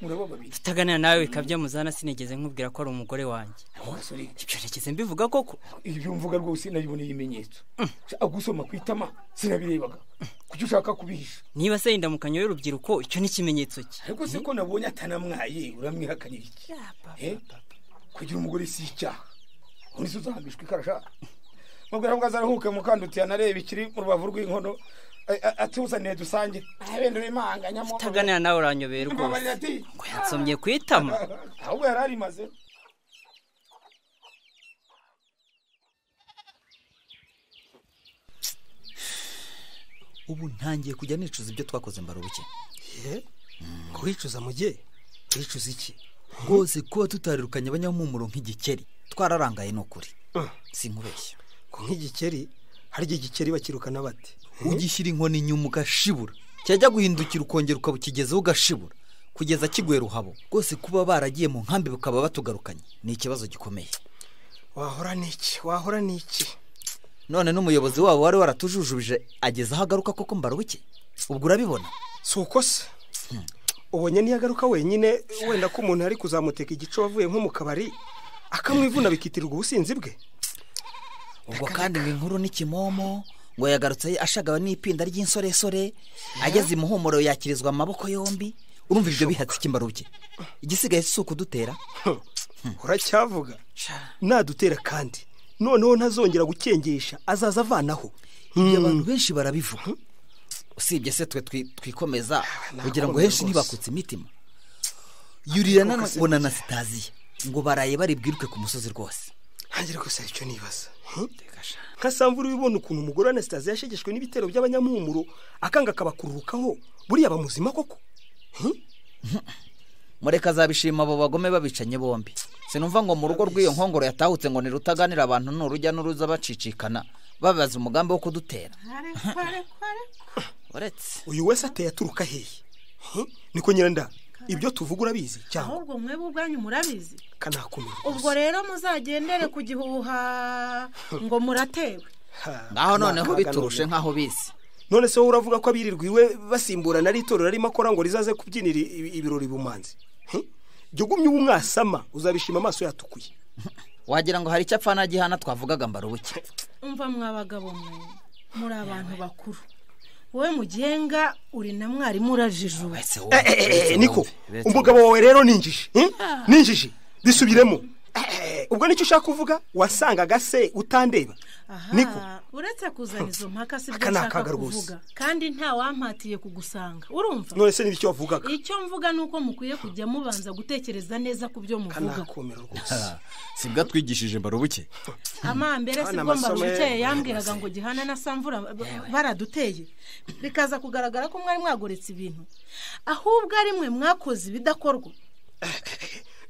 murababa babiri utaganira nawe kabya muzana sinigeze nkubwira ko ari umugore wanjye gasore ibyo nigeze mbivuga koko ibyo mvuga rwose nabiboneye ibimenyetso agusoma ku itama sinabirebaga kuki ushaka kubihisha niba se indamukanyo y'urubyiruko icyo ni ikimenyetso cye ariko se ko nabonye atanamwaye uramwihakanira iki Eh? kugira umugore si icyaha ubundi se uzahambishwa ikarasha mubwira ngo azaruhuke mukandutiye anarebe ikiri mu rubavu rw'inkono a- a- atuzaniye dusange abendera imanganyamo utaganira nawe uranyobera mbabarira rwose ati ngo yansomye ku itama ahubwo yari arimaze ubu ntangiye kujya nicuza ibyo twakoze mbarubuke kubicuza mugihe turicuza iki rwose kuba tutarirukanye abanyamuhumuro nk'igikeri twararangaye ni ukuri sinkubeshya nk'igikeri harya igikeri bakirukana bate ugishyira inkoni inyuma ugashibura cyajya guhindukira ukongera ukaba ukigezeho ugashibura kugeza kiguye ruhabo rwose kuba baragiye mu nkambi bakaba batugarukanye ni ikibazo gikomeye wahora n'iki wahora n'iki none n'umuyobozi wabo wari waratujujubije ageze aho agaruka koko mbarubuke ubwo urabibona si uko se ubonye niyo agaruka wenyine wenda ko umuntu yari kuzamuteka igice wavuye nko mu kabari akamwivuna bikitirirwa ubusinzi bwe ubwo kandi ngo inkuru n'ikimomo ngo yagarutse ashagawe n'ipinda ry'insoresore ageze imuhumuro yakirizwa amaboko yombi urumva ibyo bihatse ikimbaruke igisigaye si ukudutera uracyavuga nadutera kandi noneho ntazongera gukengesha azaza avanaho iyo abantu benshi barabivuga usibye se twe twikomeza kugira ngo henshi ntibakutse imitima yurira nanone na sitaziya ngo baraye bari bwiruke ku musozi rwose ntangira gusa icyo nibaza nka sambu uri ubona ukuntu umugore wa sitaziya yashegeshwe n'ibitero by'abanyamuhumuro akanga akabakururukaho buriya bamuzima koko mureka azabishima abo bagome babicanye bombi sinumva ngo mu rugo rw'iyo nkongoro yatahutse ngo ntirutaganira abantu ni urujya n'uruza bacicikana babaza umugambi wo kudutera uretse uyu wese ateye aturuka hehe niko nyiranda ibyo tuvuga urabizi cyangwa ahubwo mwebwe ubwanyu murabizi kanakumira ubwo rero muzagendere ku gihuha ngo muratewe ngaho noneho biturushe nk'aho bizi none se wowe uravuga ko abirirwa iwe basimburana ari itorero arimo akora ngo rizaze kubyinira ibirori bumanzi jya ugumye uba umwasama uzabishima amaso yatukuye wagira ngo hari icyo apfa n'agihana twavugaga mbarubuke mva mwabagabo mwe muri abantu bakuru wowe mugenga uri na mwarimu urajijura niko umugabo wawe rero ninjije ninjije bisubiremo ubwo nicyo ushaka kuvuga wasangaga se utandeba niko uretse kuzana izo mpaka si byo nshaka kuvuga kandi nta wampatiye kugusanga urumva none se n'icyo wavugaga icyo mvuga ni uko mukwiye kujya mubanza gutekereza neza ku byo muvuga si bwa twigishije mbarubuke amambere si bwo mbarubuke yambwiraga ngo gihana na samvura baraduteye bikaza kugaragara ko mwari mwagoretse ibintu ahubwo ari mwe mwakoze ibidakorwa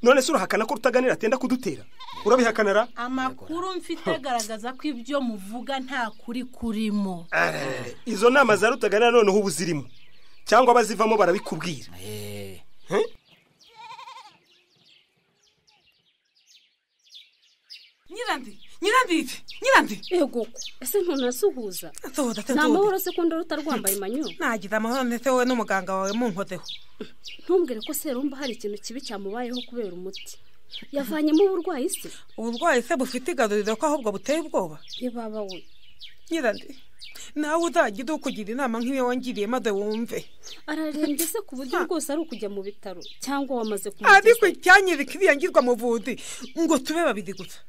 none se urahakana ko rutaganira atenda kudutera urabihakanara amakuru mfite agaragaza ko ibyo muvuga nta kuri kurimo izo nama za rutaganira noneho ubu zirimo cyangwa abazivamo barabikubwira nyirandi nyiranditi nyirandi yego ese ntunasuhuza ni amahoro se kundi ruta rwambaye manyu ntagize amahoro ndetse wowe n'umuganga wawe munkozeho ntumbwire ko serumba hari ikintu kibi cyamubayeho kubera umuti yavanyemo uburwayi se uburwayi se bufite igaruriro ko ahubwo buteye ubwoba yababa we nyirandi nawe uzagira ukugira inama nk'iyo wongiriye maze wumve ararembye se ku buryo rwose ari ukujya mu bitaro cyangwa wamaze kumugeza ariko icyanyereka iriya ngirwa muvundi ngo tube babiri gusa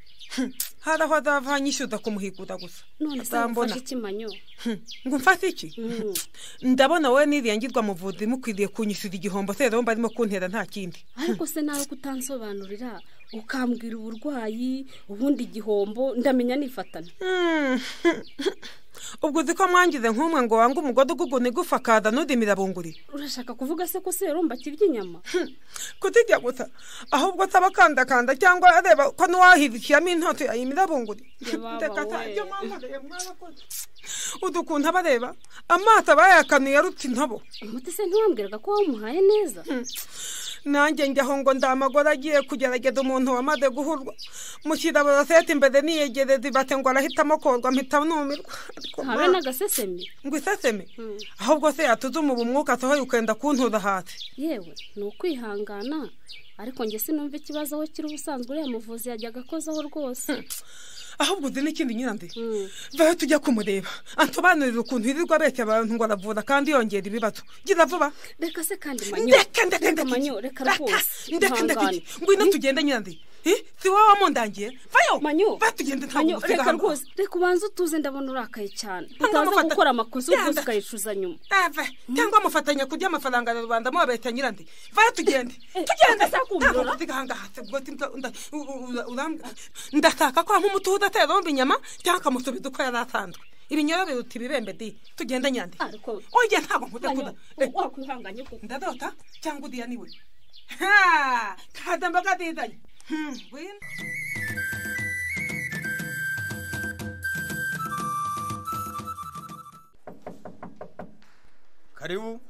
hari aho azava nyishyuza kumuhigura gusa none se wafashe ikimanyo ngo mfate iki ndabona wowe n'iriya ngirwa muvuzi mukwiriye kunyishyura igihombo rero barimo kuntera nta kindi ariko se nawe kutansobanurira ukambwira uburwayi ubundi igihombo ndamenya nifatana ubwo uzi ko mwangize nk'umwe ngo wange umugode ugugune igufakaza n'udimira bunguri urashaka kuvuga se ko serumba akirya inyama kutijya gusa ahubwo ataba akandakanda cyangwa areba ko n'uwahibikiyamo intoto yayimira bunguri reka atajya mwamareye mwarakoze udukuntu abareba amaso aba yayakanuye arutse intobo umuti se ntiwambwiraga ko wamuhaye neza nanjye njyaho ngo ndamagore agiye kugerageza umuntu wamaze guhurwa mushyira borosete imbere niyegereza ibate ngo arahitamo korwa mpita numirwa habe n'agasesemi ngo isesemi ahubwo se yatuzuma ubu mwuka asohoye ukenda kuntura hasi yewe ni ukwihangana ariko njye sinumva ikibazo aho kiri ubusanzwe uriya muvuzi yajyaga akozeho rwose ahubwo uzi n'ikindi nyirandi vaho tujya kumureba ansobanurira ukuntu yirirwa abeshya abantu ngo aravura kandi yongera ibibazo gira vuba reka se kandi manyo ndeka ndeka ndeka manyo reka rwose ndeka ndeka ngwino tugende nyirandi si wowe wamundangiye vayo manyo va tugende ntabwo manyo reka rwose reka ubanze utuze ndabona urakaye cyane utaza gukora amakosa ubwo ukayicuza nyuma cyangwa mufatanya kurya amafaranga ya rubanda mubabeshya nyirandi vayo tugende tugende ntabwo mutigahangahatse ndashaka ko amutuza atera inyama cyangwa akamusubiza uko yari asanzwe ibinyoro biruta ibibembe di tugende nyandike ongera ntabwo nkute kuda wakwihanganye kuko ndadota cyangwa udiya niwe ha kada mbaga didanye Hmm, win. karibu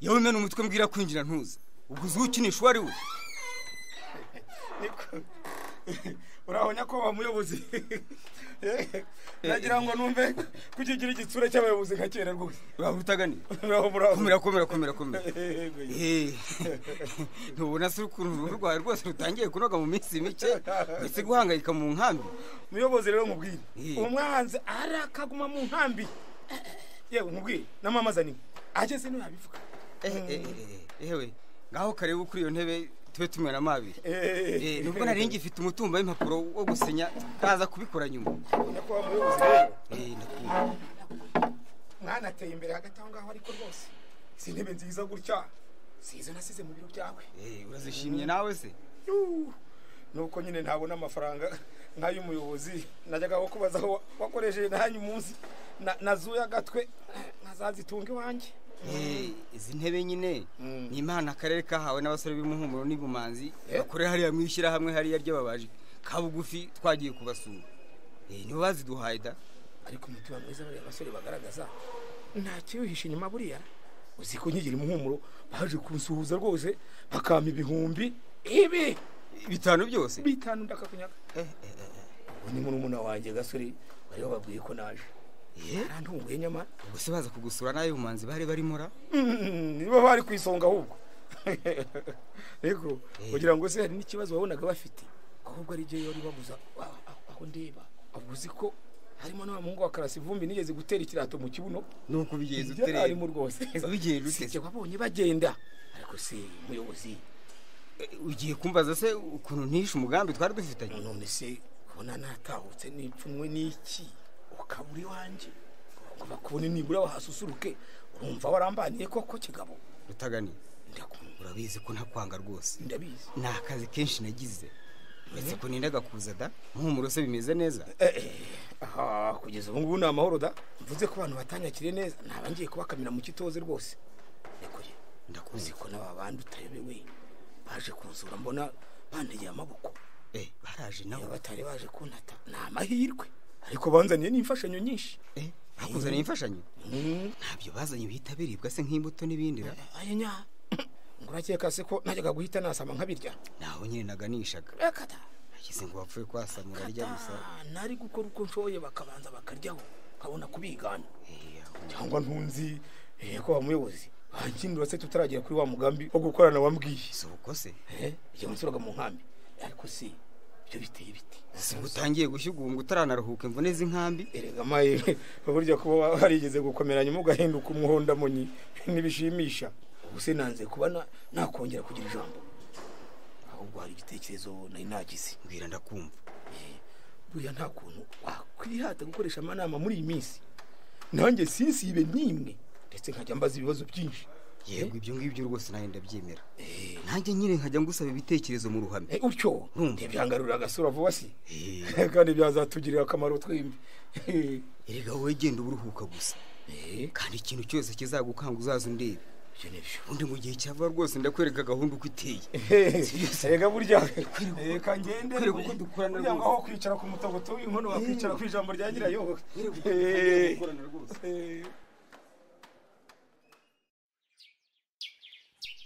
yewe mena umutwe mbwira kwinjira ntuza ubwo uzi ukinisha uwo ari we urahonya ko bamuyobozi nagira ngo numve kukigira igitsura cy'abayobozi nka kera rwose uraba utaganiye Uraho, uraho. komera komera komera komera Yego, yego. Eh, ntubona se ukuntu uruhu rwawe rwose rutangiye kunoga mu minsi mike ndetse guhangayika mu nkambi muyobozi rero mubwire umwanzi arakaguma mu nkambi yewe mubwire n'amamaza niwe ageze niwe yabivuga yewe ngaho kareba kuri iyo ntebe tube tumera amabiri Eh, nubwo nari ngifite umutumba w'impapuro wo gusinya nkaza kubikora nyuma nyakubahwa muyobozi rero Eh, ndakumva mwanateye imbere hagati aho ngaho ariko rwose izi ntebe nziza gutya si izo nasize mu biro byawe Eh, urazishimye nawe se Yuh, nuko nyine ntabona amafaranga nk'ay'umuyobozi najyaga aho kubaza aho wakoresheje nanyu umunsi na- nazuye agatwe nkazazitunga iwanjye Eh, izi ntebe nyine ni imana akarere kahawe n'abasore b'imuhumuro n'ibumanzi bakorera hariya mu ishyirahamwe hariya ry'ababaji ka bugufi twagiye kubasura Eh, nibo baziduhaye da ariko umutima mwiza bariya basore bagaragaza nta kiwihishe inyuma buriya uzi ko nkigira umuhumuro baje kunsuhuza rwose bakampa ibihumbi ibi bitanu byose bitanu ndakakunyaga ubu ni murumuna wanjye gasore bari bababwiye ko naje arantunguye nyamara ubwo se baza kugusura nawe bumanzi bari barimora Mm, nibo bari ku isonga ahubwo ariko kugira ngo se hari n'ikibazo wabonaga bafite ahubwo ari byo yari babuza aho- aho- aho ndeba ahubwo uzi ko harimo n'uwa muhungu wa karasi vumbi nigeze gutera ikirato mu kibuno nuko bigenze ute rero. harimo rwose Wabigenze ute? sijya wabonye bagenda ariko si muyobozi ugiye kumbaza se ukuntu ntishe umugambi twari dufitanye none se kubona natahutse n'ipfunwe n'iki ukabura iwanjye ngo bakubone nibura bahasusuruke urumva warambaniye koko kigabo rutaganiye urabizi ko ntakwanga rwose ndabizi ni akazi kenshi nagize uretse ko nindaga kuza da nk'umuro se bimeze neza aha kugeza ubu ngubu ni amahoro da mvuze ko abantu batanyakire neza ntaba ngiye kubakamira mu kitoze rwose nikuye ndakuzi ko n'aba bandi utayobewe baje kunsura mbona bantegeye amaboko eh baraje nabo batari baje kuntata ni amahirwe ariko banzaniye n'imfashanyo nyinshi eh bakuzaniye imfashanyo ntabyo bazanye bihita biribwa se nk'imbuto n'ibindi ra aya nya ngo urakeka se ko najyaga guhita nasama nkabirya naho nyine naganishaga reka da nagize ngo bapfuye kwasamura rya gusa Ah, nari gukora uko nshoboye bakabanza bakaryaho nkabona kubigana cyangwa ntunzi eh, ko bamuyobozi bakinura se tutaragera kuri wa mugambi wo gukorana wambwiye si uko se igihe nsuraga mu nkambi ariko si ibyo biteye ibiti si utangiye gushyugunga utaranaruhuka imvune z'inkambi erega maye burya kuba warigeze gukomeranya mugahinduka umuhondo munyi ntibishimisha ubuse nanze kuba na- nakongera kugira ijambo ahubwo hari igitekerezo nari nagize mbwira ndakumva buriya nta kuntu wakwihata gukoresha amanama muri iyi minsi nanjye sinsibe n'imwe ndetse nkajya mbaza ibibazo byinshi yego ibyo ngibyo rwose nawe ndabyemera nanjye nyine nkajya ngusaba ibitekerezo mu ruhame utyo ntibyangarurira agasura vuba si kandi byazatugirira akamaro twembi erega wowe genda uba uruhuka gusa kandi ikintu cyose kizagukanga uzaza undebe undi mu gihe cyava rwose ndakwereka gahunda uko iteye erega burya reka ngende kwereka uko dukorana kugira ngo aho rwose kwicara ku mutogoto w'inkono wakwicara ku ijambo rya nyirayo Eh. Eh.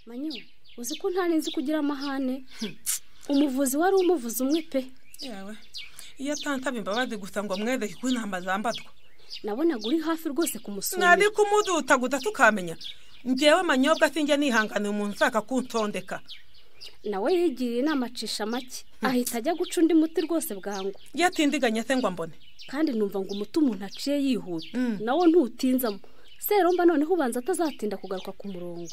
manyo uzi ko ntari nzi kugira amahane umuvuzi wari umuvuzi umwe pe yewe iyo atantabe imbabazi gusa ngo mwedeke ko intamba zambatwa nabonaga uri hafi rwose kumusura nari kumudutaguta tukamenya njyewe manyobwa sinjya nihanganiye umuntu ushaka kuntondeka nawe yigiriye inama acisha make ahita ajya guca undi muti rwose bwangu yatindiganya se ngo ambone kandi numva ngo umuti umuntu aciye yihuta nawo ntutinzamo seromba noneho ubanza atazatinda kugaruka ku murongo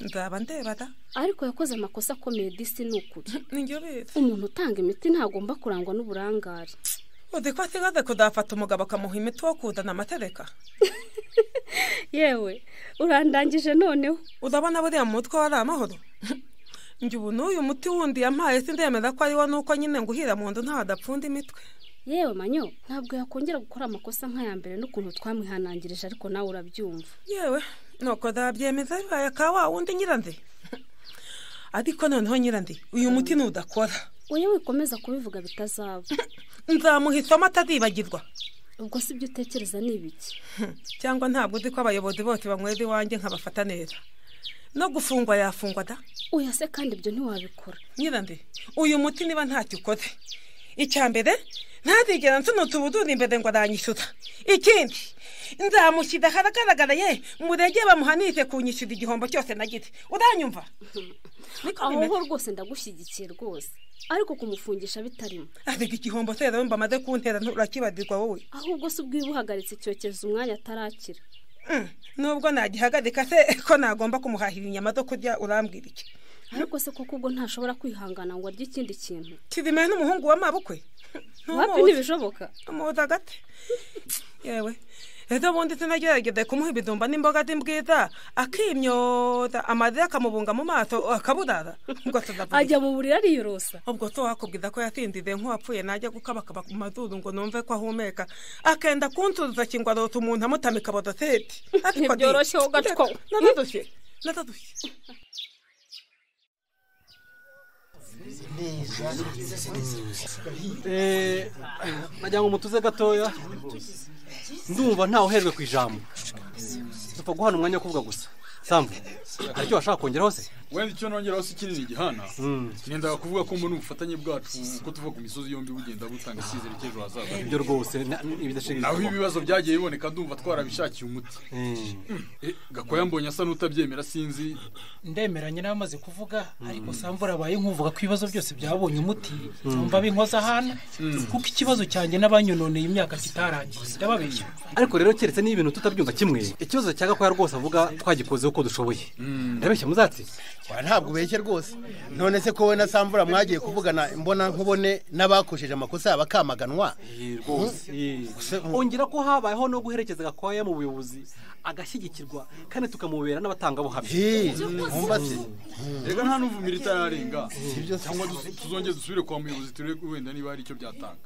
nzaba ndeba da ariko yakoze amakosa akomeye disi ni ukuri ninjye ubizi umuntu utanga imiti ntagomba kurangwa n'uburangare uzi ko asigaze kuzafata umugabo akamuha imiti wo kuzana amatereka yewe urandangije noneho urabona buriya mu mutwe wari amahoro njye ubu n'uyu muti wundi yampaye sindemeza ko ariwo nuko nyine nguhira mu nzu ntawe adapfunda imitwe yewe manyo ntabwo yakongera gukora amakosa nk'aya mbere n'ukuntu twamwihanangirije ariko nawe urabyumva yewe nuko ndabyemeza bibaye ka wa wundi nyirandi ariko noneho nyirandi uyu muti nudakora uyu wikomeza kubivuga bitazaba nzamuhisamo atazibagirwa ubwo si byo utekereza ni ibiki cyangwa ntabwo uzi ko abayobozi bose banywera iwanjye nkabafata neza no gufungwa yafungwa da oya se kandi ibyo ntiwabikora nyirandi uyu muti niba ntacyo ukoze icya mbere ntazigera nsunuta ubuduri imbere ngo aranyishyura ikindi nzamushyira ahagaragara ye murege bamuhanise kunyishyura igihombo cyose nagize uranyumva aho rwose ndagushyigikiye rwose ariko kumufungisha bitarimo ariko igihombo se rero mba amaze kuntera nturakibagirwa wowe ahubwo si ubwo uhagaritse icyokezo umwanya atarakira nubwo nagihagarika se ko nagomba kumuhahira inyama zo kurya urambwira iki ariko se koko ubwo ntashobora kwihangana ngo arye ikindi kintu kizimeye n'umuhungu w'amabukwe wapi ntibishoboka umuhoza agati yewe ejo bundi sinagerageza kumuha ibijumba n'imboga z'imbwiza akimyoza amarira akamubunga mu maso akaburara ngo tuzapfa ajya mu buriri ariyorosa ubwo se wakubwiza ko yasinziriye nk'uwapfuye najya gukabakaba ku mazuru ngo numve ko ahumeka akenda kunsubiza kingwa arota umuntu amutamika bodoseti ntibyoroshye wowe ugacwa natadushye natadushye nagira ngo mutuze gatoya ndumva ntawe uherwe ku ijambo dupfa guhana umwanya wo kuvuga gusa sambu hari icyo washaka kongeraho se wenda icyo nongeraho si kinini gihana ngendaga kuvuga ko mbona ubufatanye bwacu ko tuva ku misozi yombi bugenda butanga icyizere cy'ejo hazaza ibyo rwose naho ibibazo byagiye biboneka ndumva twarabishakiye umuti gakwaya mbonye asa n'utabyemera sinzi ndemeranye n'abamaze kuvuga ariko sambu arabaye nk'uvuga ko ibibazo byose byabonye umuti numva binkoza hano kuko ikibazo cyanjye n'abanyononeye imyaka kitarangiye ndababeshya ariko rero keretse niba ibintu tutabyumva kimwe ikibazo cya gakwaya rwose avuga twagikozeho uko dushoboye ndabeshya muzatsi ntabwo ubeshye rwose none se ko wowe na samvura mwagiye kuvugana imbona nkubone n'abakojeje amakosa bakamaganwa ongera ko habayeho no guherekeza gakwaya mu buyobozi agashyigikirwa kandi tukamubera n'abatangabuhamya reka nta n'uvumira itararenga cyangwa tuzongere dusubire kwa muyobozi turebe wenda niba hari icyo byatanga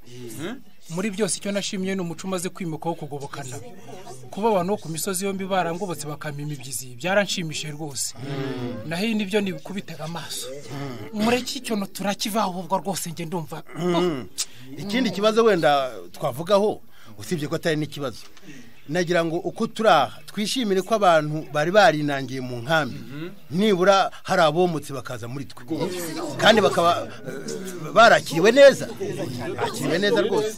muri byose icyo nashimye ni umuco umaze kwimuka wo kugobokana kuba abantu bo ku misozi yombi barangobotse bakampa imibyizi byaranshimishije rwose naho iyi nibyo nikubitega amaso mureke icyo turakivaho ubwo rwose njye ndumva ikindi kibazo wenda twavugaho usibye ko atari n'ikibazo nagira ngo uko turi aha twishimire ko abantu bari barinangiye mu nkambi nibura hari abomotse bakaza muri twe kandi bakaba barakiriwe neza bakiriwe neza rwose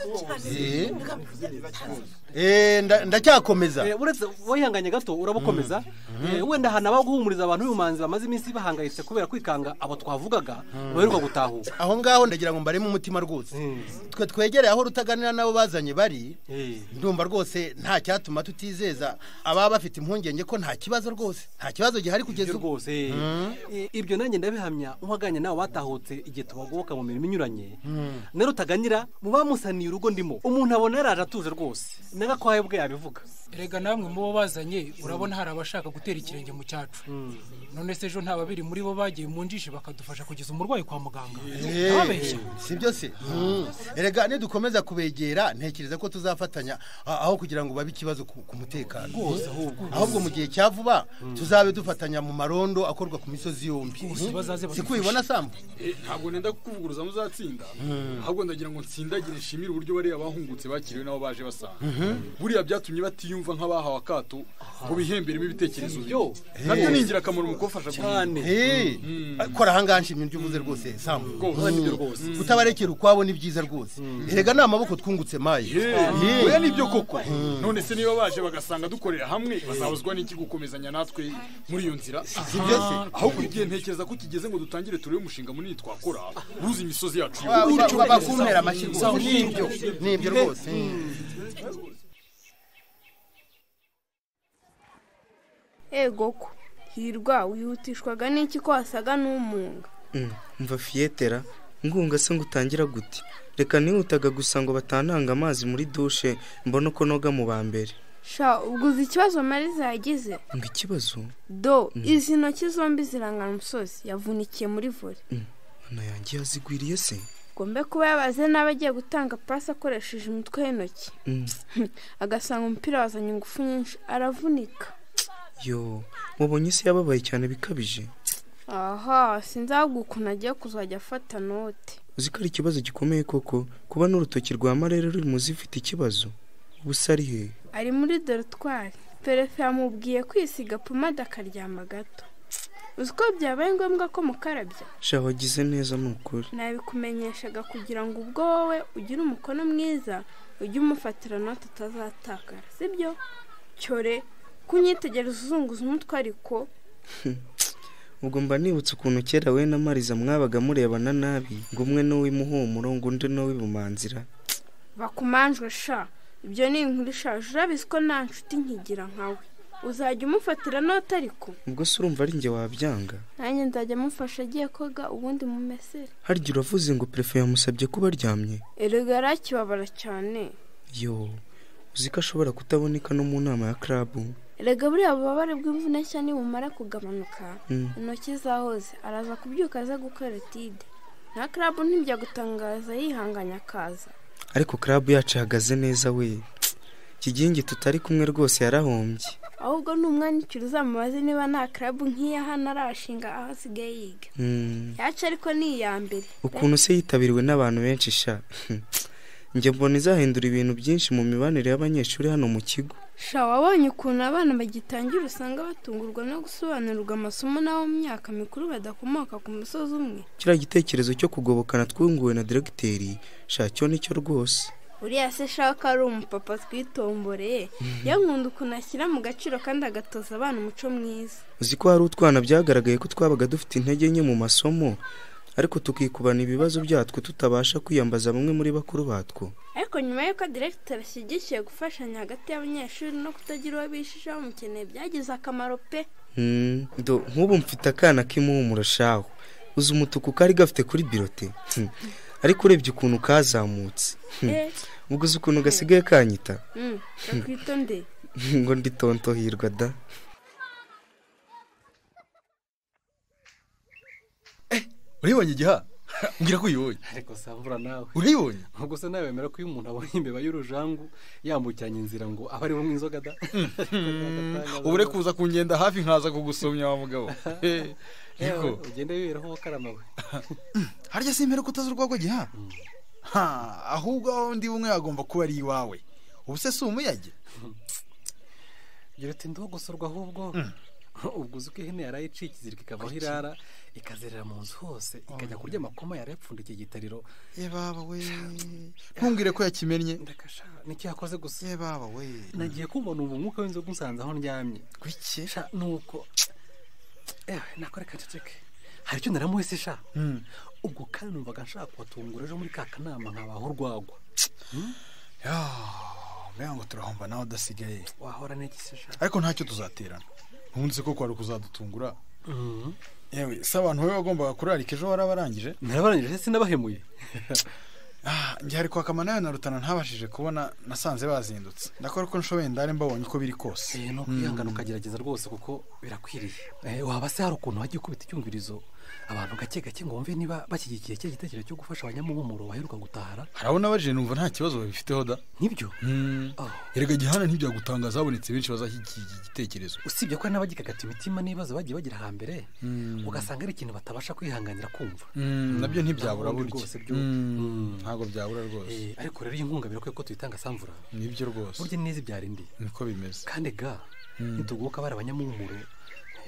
ndacyakomeza uretse wihanganye gato urabukomeza wenda hanabaho guhumuriza abantu b'ubumanzi bamaze iminsi bahangayitse kubera kwikanga abo twavugaga baheruka gutahuka aho ngaho ndagira ngo mbaremo umutima rwose twe twegereye aho rutaganira n'abo bazanye bari ndumva rwose nta cyatuma tutizeza ababa bafite impungenge ko nta kibazo rwose nta kibazo gihari kugeza ubu rwose ibyo nanjye ndabihamya uhaganye nawe batahutse igihe tubagoboka mu mirimo inyuranye na rutaganira mu bamusaniye urugo ndimo umuntu abona yaraje atuje rwose nagakwaya bwe yabivuga erega namwe mu bo bazanye urabona hari abashaka gutera ikirenge mu cyacu none se ejo nta babiri muri bo bagiye mu njishi bakadufasha kugeza umurwayi kwa muganga si byo se erega nidukomeza kubegera ntekereza ko tuzafatanya aho kugira ngo babe ikibazo ku mutekano ahubwo mu gihe cya vuba tuzabe dufatanya mu marondo akorwa ku misozi yombi si ko ubibona sambu ntabwo nenda kukuvuguruza muzatsinda ahubwo ndagira ngo nsindagire nshimire uburyo bariya bahungutse bakiriwe n'abo baje basanga buriya byatumye batiyumva nk'abahawe akato ngo bihemberemo ibitekerezo byo nabyo ni ingirakamaro mu kubafasha cyane kora ahangaha nshimye ibyo uvuze rwose samu kutabarekera ukwabo ni byiza rwose erega ni amaboko twungutse maye oya nibyo koko none se niba baje bagasanga dukorera hamwe bazabuzwa n'iki gukomezanya natwe muri iyo nzira ahubwo igihe ntekereza ko kigeze ngo dutangire turebe umushinga munini twakora uruzi imisozi yacu bakumera amashyi rwose nibyo nibyo rwose egoko hirwa wihutishwaga n'iki ko wasaga n'umunga mva fiyetera ngunga se ngo utangira gute reka nihutaga gusa ngo batananga amazi muri dushe mbona uko noga mu ba mbere sha ubwo uzi ikibazo mariza yagize ngo ikibazo do izi ntoki zombi zirangana umusozi yavunikiye muri vore yanjye yazigwiriye se ahubwo mbe kuba yabaze n'aba agiye gutanga pasi akoresheje umutwe w'intoki agasanga umupira wazanye ingufu nyinshi aravunika yo mubonye isi yababaye cyane bikabije aha sinzi ahubwo ukuntu agiye kuzajya afata note uzi ko ari ikibazo gikomeye koko kuba n'urutoki rwa marere ruri mu zifite ikibazo ubu se ari he ari muri dorotwari perefe yamubwiye kwisiga pomade akaryama gato uzi ko byabaye ngombwa ko mukarabya sha wagize neza ni ukuri nabikumenyeshaga kugira ngo ubwo wowe ugire umukono mwiza ujye umufatira note utazatakara sibyo cyore kunyitegereza uzunguza umutwe ariko ubwo mba nibutse ukuntu kera we na mariza mwabaga murebana nabi ngo umwe ni uw'imuhumuro ngo undi ni uw'ibumanzira bakumanjwe sha ibyo ni inkuru ishaje urabizi ko nta nshuti nkigira nkawe uzajya umufatira note ariko ubwo se urumva ari njye wabyanga nanjye nzajya amufasha agiye koga ubundi mumesere harya uravuze ngo perefe yamusabye kuba aryamye erega arakibabara cyane yo uzi ko ashobora kutaboneka no mu nama ya karabu erega buriya bubabare bw'imvune nshya nibumara kugabanuka Mm. intoki zahoze araza kubyuka aza gukora tide na karabu ntijya gutangaza yihanganya akaza ariko karabu yacu ihagaze neza we kigingi tutari kumwe rwose yarahombye ahubwo ni umwanya ukiri uzamubaze niba nta karabu nk'iya hano arashinga aho asigaye yiga Mm. yacu ariko ni iya mbere ukuntu se yitabiriwe n'abantu benshi sha njye mbona izahindura ibintu byinshi mu mibanire y'abanyeshuri hano mu kigo sha wabonye ukuntu abana bagitangira usanga batungurwa no gusobanurirwa amasomo n'abo mu myaka mikuru badakomoka ku musozi umwe kiriya gitekerezo cyo kugobokana twunguwe na diregiteri sha cyo nicyo rwose uriya se shaka ari umupapa twitomboreye yo nkunda ukuntu ashyira mu gaciro kandi agatoza abana umuco mwiza uzi ko hari utwana byagaragaye ko twabaga dufite intege nke mu masomo ariko tukikubana ibibazo byatwo tutabasha kwiyambaza bamwe muri bakuru batwo ariko nyuma y'uko diregiteri ashyigikiye gufashanya hagati y'abanyeshuri no kutagira uwo bishishaho mukeneye byagize akamaro pe Hmm, do nk'ubu mfite akana k'imuhumuro shaho uzi umutuku kari gafite kuri birote Hmm. ariko urebye ukuntu kazamutse Hmm. Eh. ubwo uzi ukuntu gasigaye kanyita Mm, gakwitondeye ngo nditontohirwa da uribonye igiha mbwira ko uyibonye ariko samvura nawe uribonye ubwo se nawe wemera ko iyo umuntu abonye imbeba y'urujangu yambukiranya inzira ngo abe ari bunywe inzoga da ubure kuza kungenda hafi nkaza kugusomya wa mugabo Eh, Yewe, niko ugenda wiberaho wakaramawe harya si impera ko utazi urwagwa giha ha ahubwo aho undi umwe yagomba kuba ari iwawe ubu se si umuyage gira uti ndiho gusurwa ahubwo ubwo uzi ko ihene yaraye icika izirika ikavaho irara ikazerera mu nzu hose ikajya kurya amakoma yaraye apfundikiye igitariro ye baba we ntumbwire ko yakimennye nicyo yakoze gusa ye baba we nagiye kubona ubu umwuka w'inzoga unsanze aho ndyamye kuki nuko ewe nakora kaceceke hari icyo naramuhise sha ubwo kandi numvaga nshaka kubatungura ejo muri ka kanama nkabaho urwagwa mbega ngo turahomba nawe udasigaye wahora n'igisi sha ariko ntacyo tuzaterana ntunze ko kwari kuzadutungura yewe se abantu wowe wagombaga kurarika ejo warabarangije narabarangije sinabahemuye njye hari kwaka nayo na rutana ntabashije kubona nasanze bazindutse ndakora ko nshoboye ndare mbabonye uko biri kose ni ukwihangana ukagerageza rwose kuko birakwiriye Eh, waba se hari ukuntu wajya ukubita icyumvirizo abantu gake gake ngo bumve niba bashyigikiye cya gitekerezo cyo gufasha abanyamuhumuro baheruka gutahara harabona baje numva nta kibazo babifiteho da nk'ibyo erega gihana ntibyagutangaza habonetse benshi bazashyigikiye iki gitekerezo usibye ko hari n'abagikagata imitima n'ibibazo bagiye bagira hambere ugasanga ari ikintu batabasha kwihanganira kumva Mm, nabyo ntibyabura Ntabwo burya rwose byo Mm, ntabwo byabura rwose ariko rero iyi nkunga birakwiye ko tuyitanga samvura nibyo rwose burya neza ibyara indi niko bimeze kandi ga nitugoboka bari abanyamuhumuro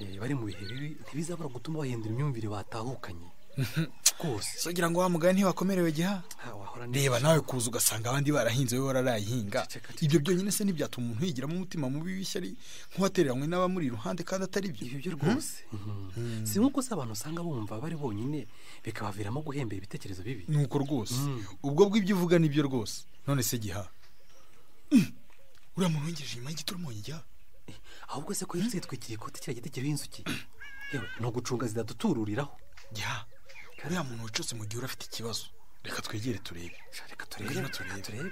eh, bari mu bihe bibi ntibizabura gutuma bahindura imyumvire batahukanye rwose sogira ngo wa mugani ntiwakomerewe giha wahora reba nawe kuza ugasanga abandi barahinze wowe wararayihinga ibyo byonyine se ntibyatuma umuntu yigiramo umutima mubi w'ishyari nk'uwatereranywe n'abamuri iruhande kandi atari byo ibyo rwose si nk'uko se abantu usanga bumva bari bonyine bikabaviramo guhembera ibitekerezo bibi ni uko rwose ubwo bw'ibyo uvuga ni byo rwose none se giha uriya muntu w'ingejeje inyuma y'igiti urimo giha ahubwo se ko yari yitwikiriye ikoti kiriya giti kiriho inzuki yewe ni ugucunga zidadutururiraho giha uriya muntu wicutse mu gihe uri afite ikibazo reka twegere turebe reka turebe turebe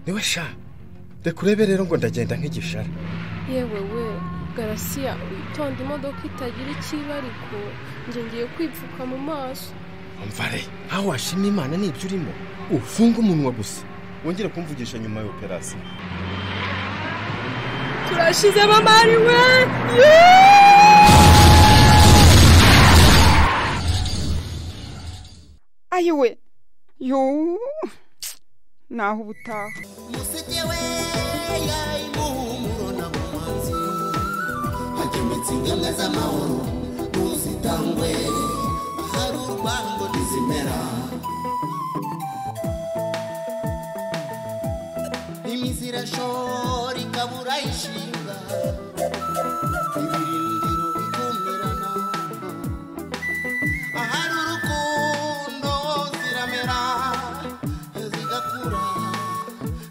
niwe sha reka urebe rero ngo ndagenda nk'igishara yewe we garasiya witonda imodoka itagira icyo iba ariko njye ngiye kwipfuka mu maso mvare aho washima imana nibyo urimo ufunge umunwa gusa wongere kumvugisha nyuma ya operasiyo turashize mamari we ayiwe yo naho ubutaha hagemetse ingemwe z'amahoro ntuzitangwe ahari urwango ntizimera imizi irashora ikabura ishinga ibirindiro bikumirana ahari urukundo ziramera zigakura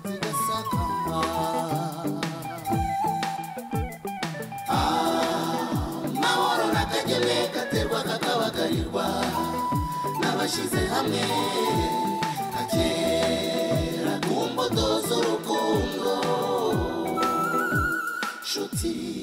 zigasakamba amahoro n'akageme katerwa kakabagarirwa n'abashyize hamwe kakera ku mbuto z'urukundo nshuti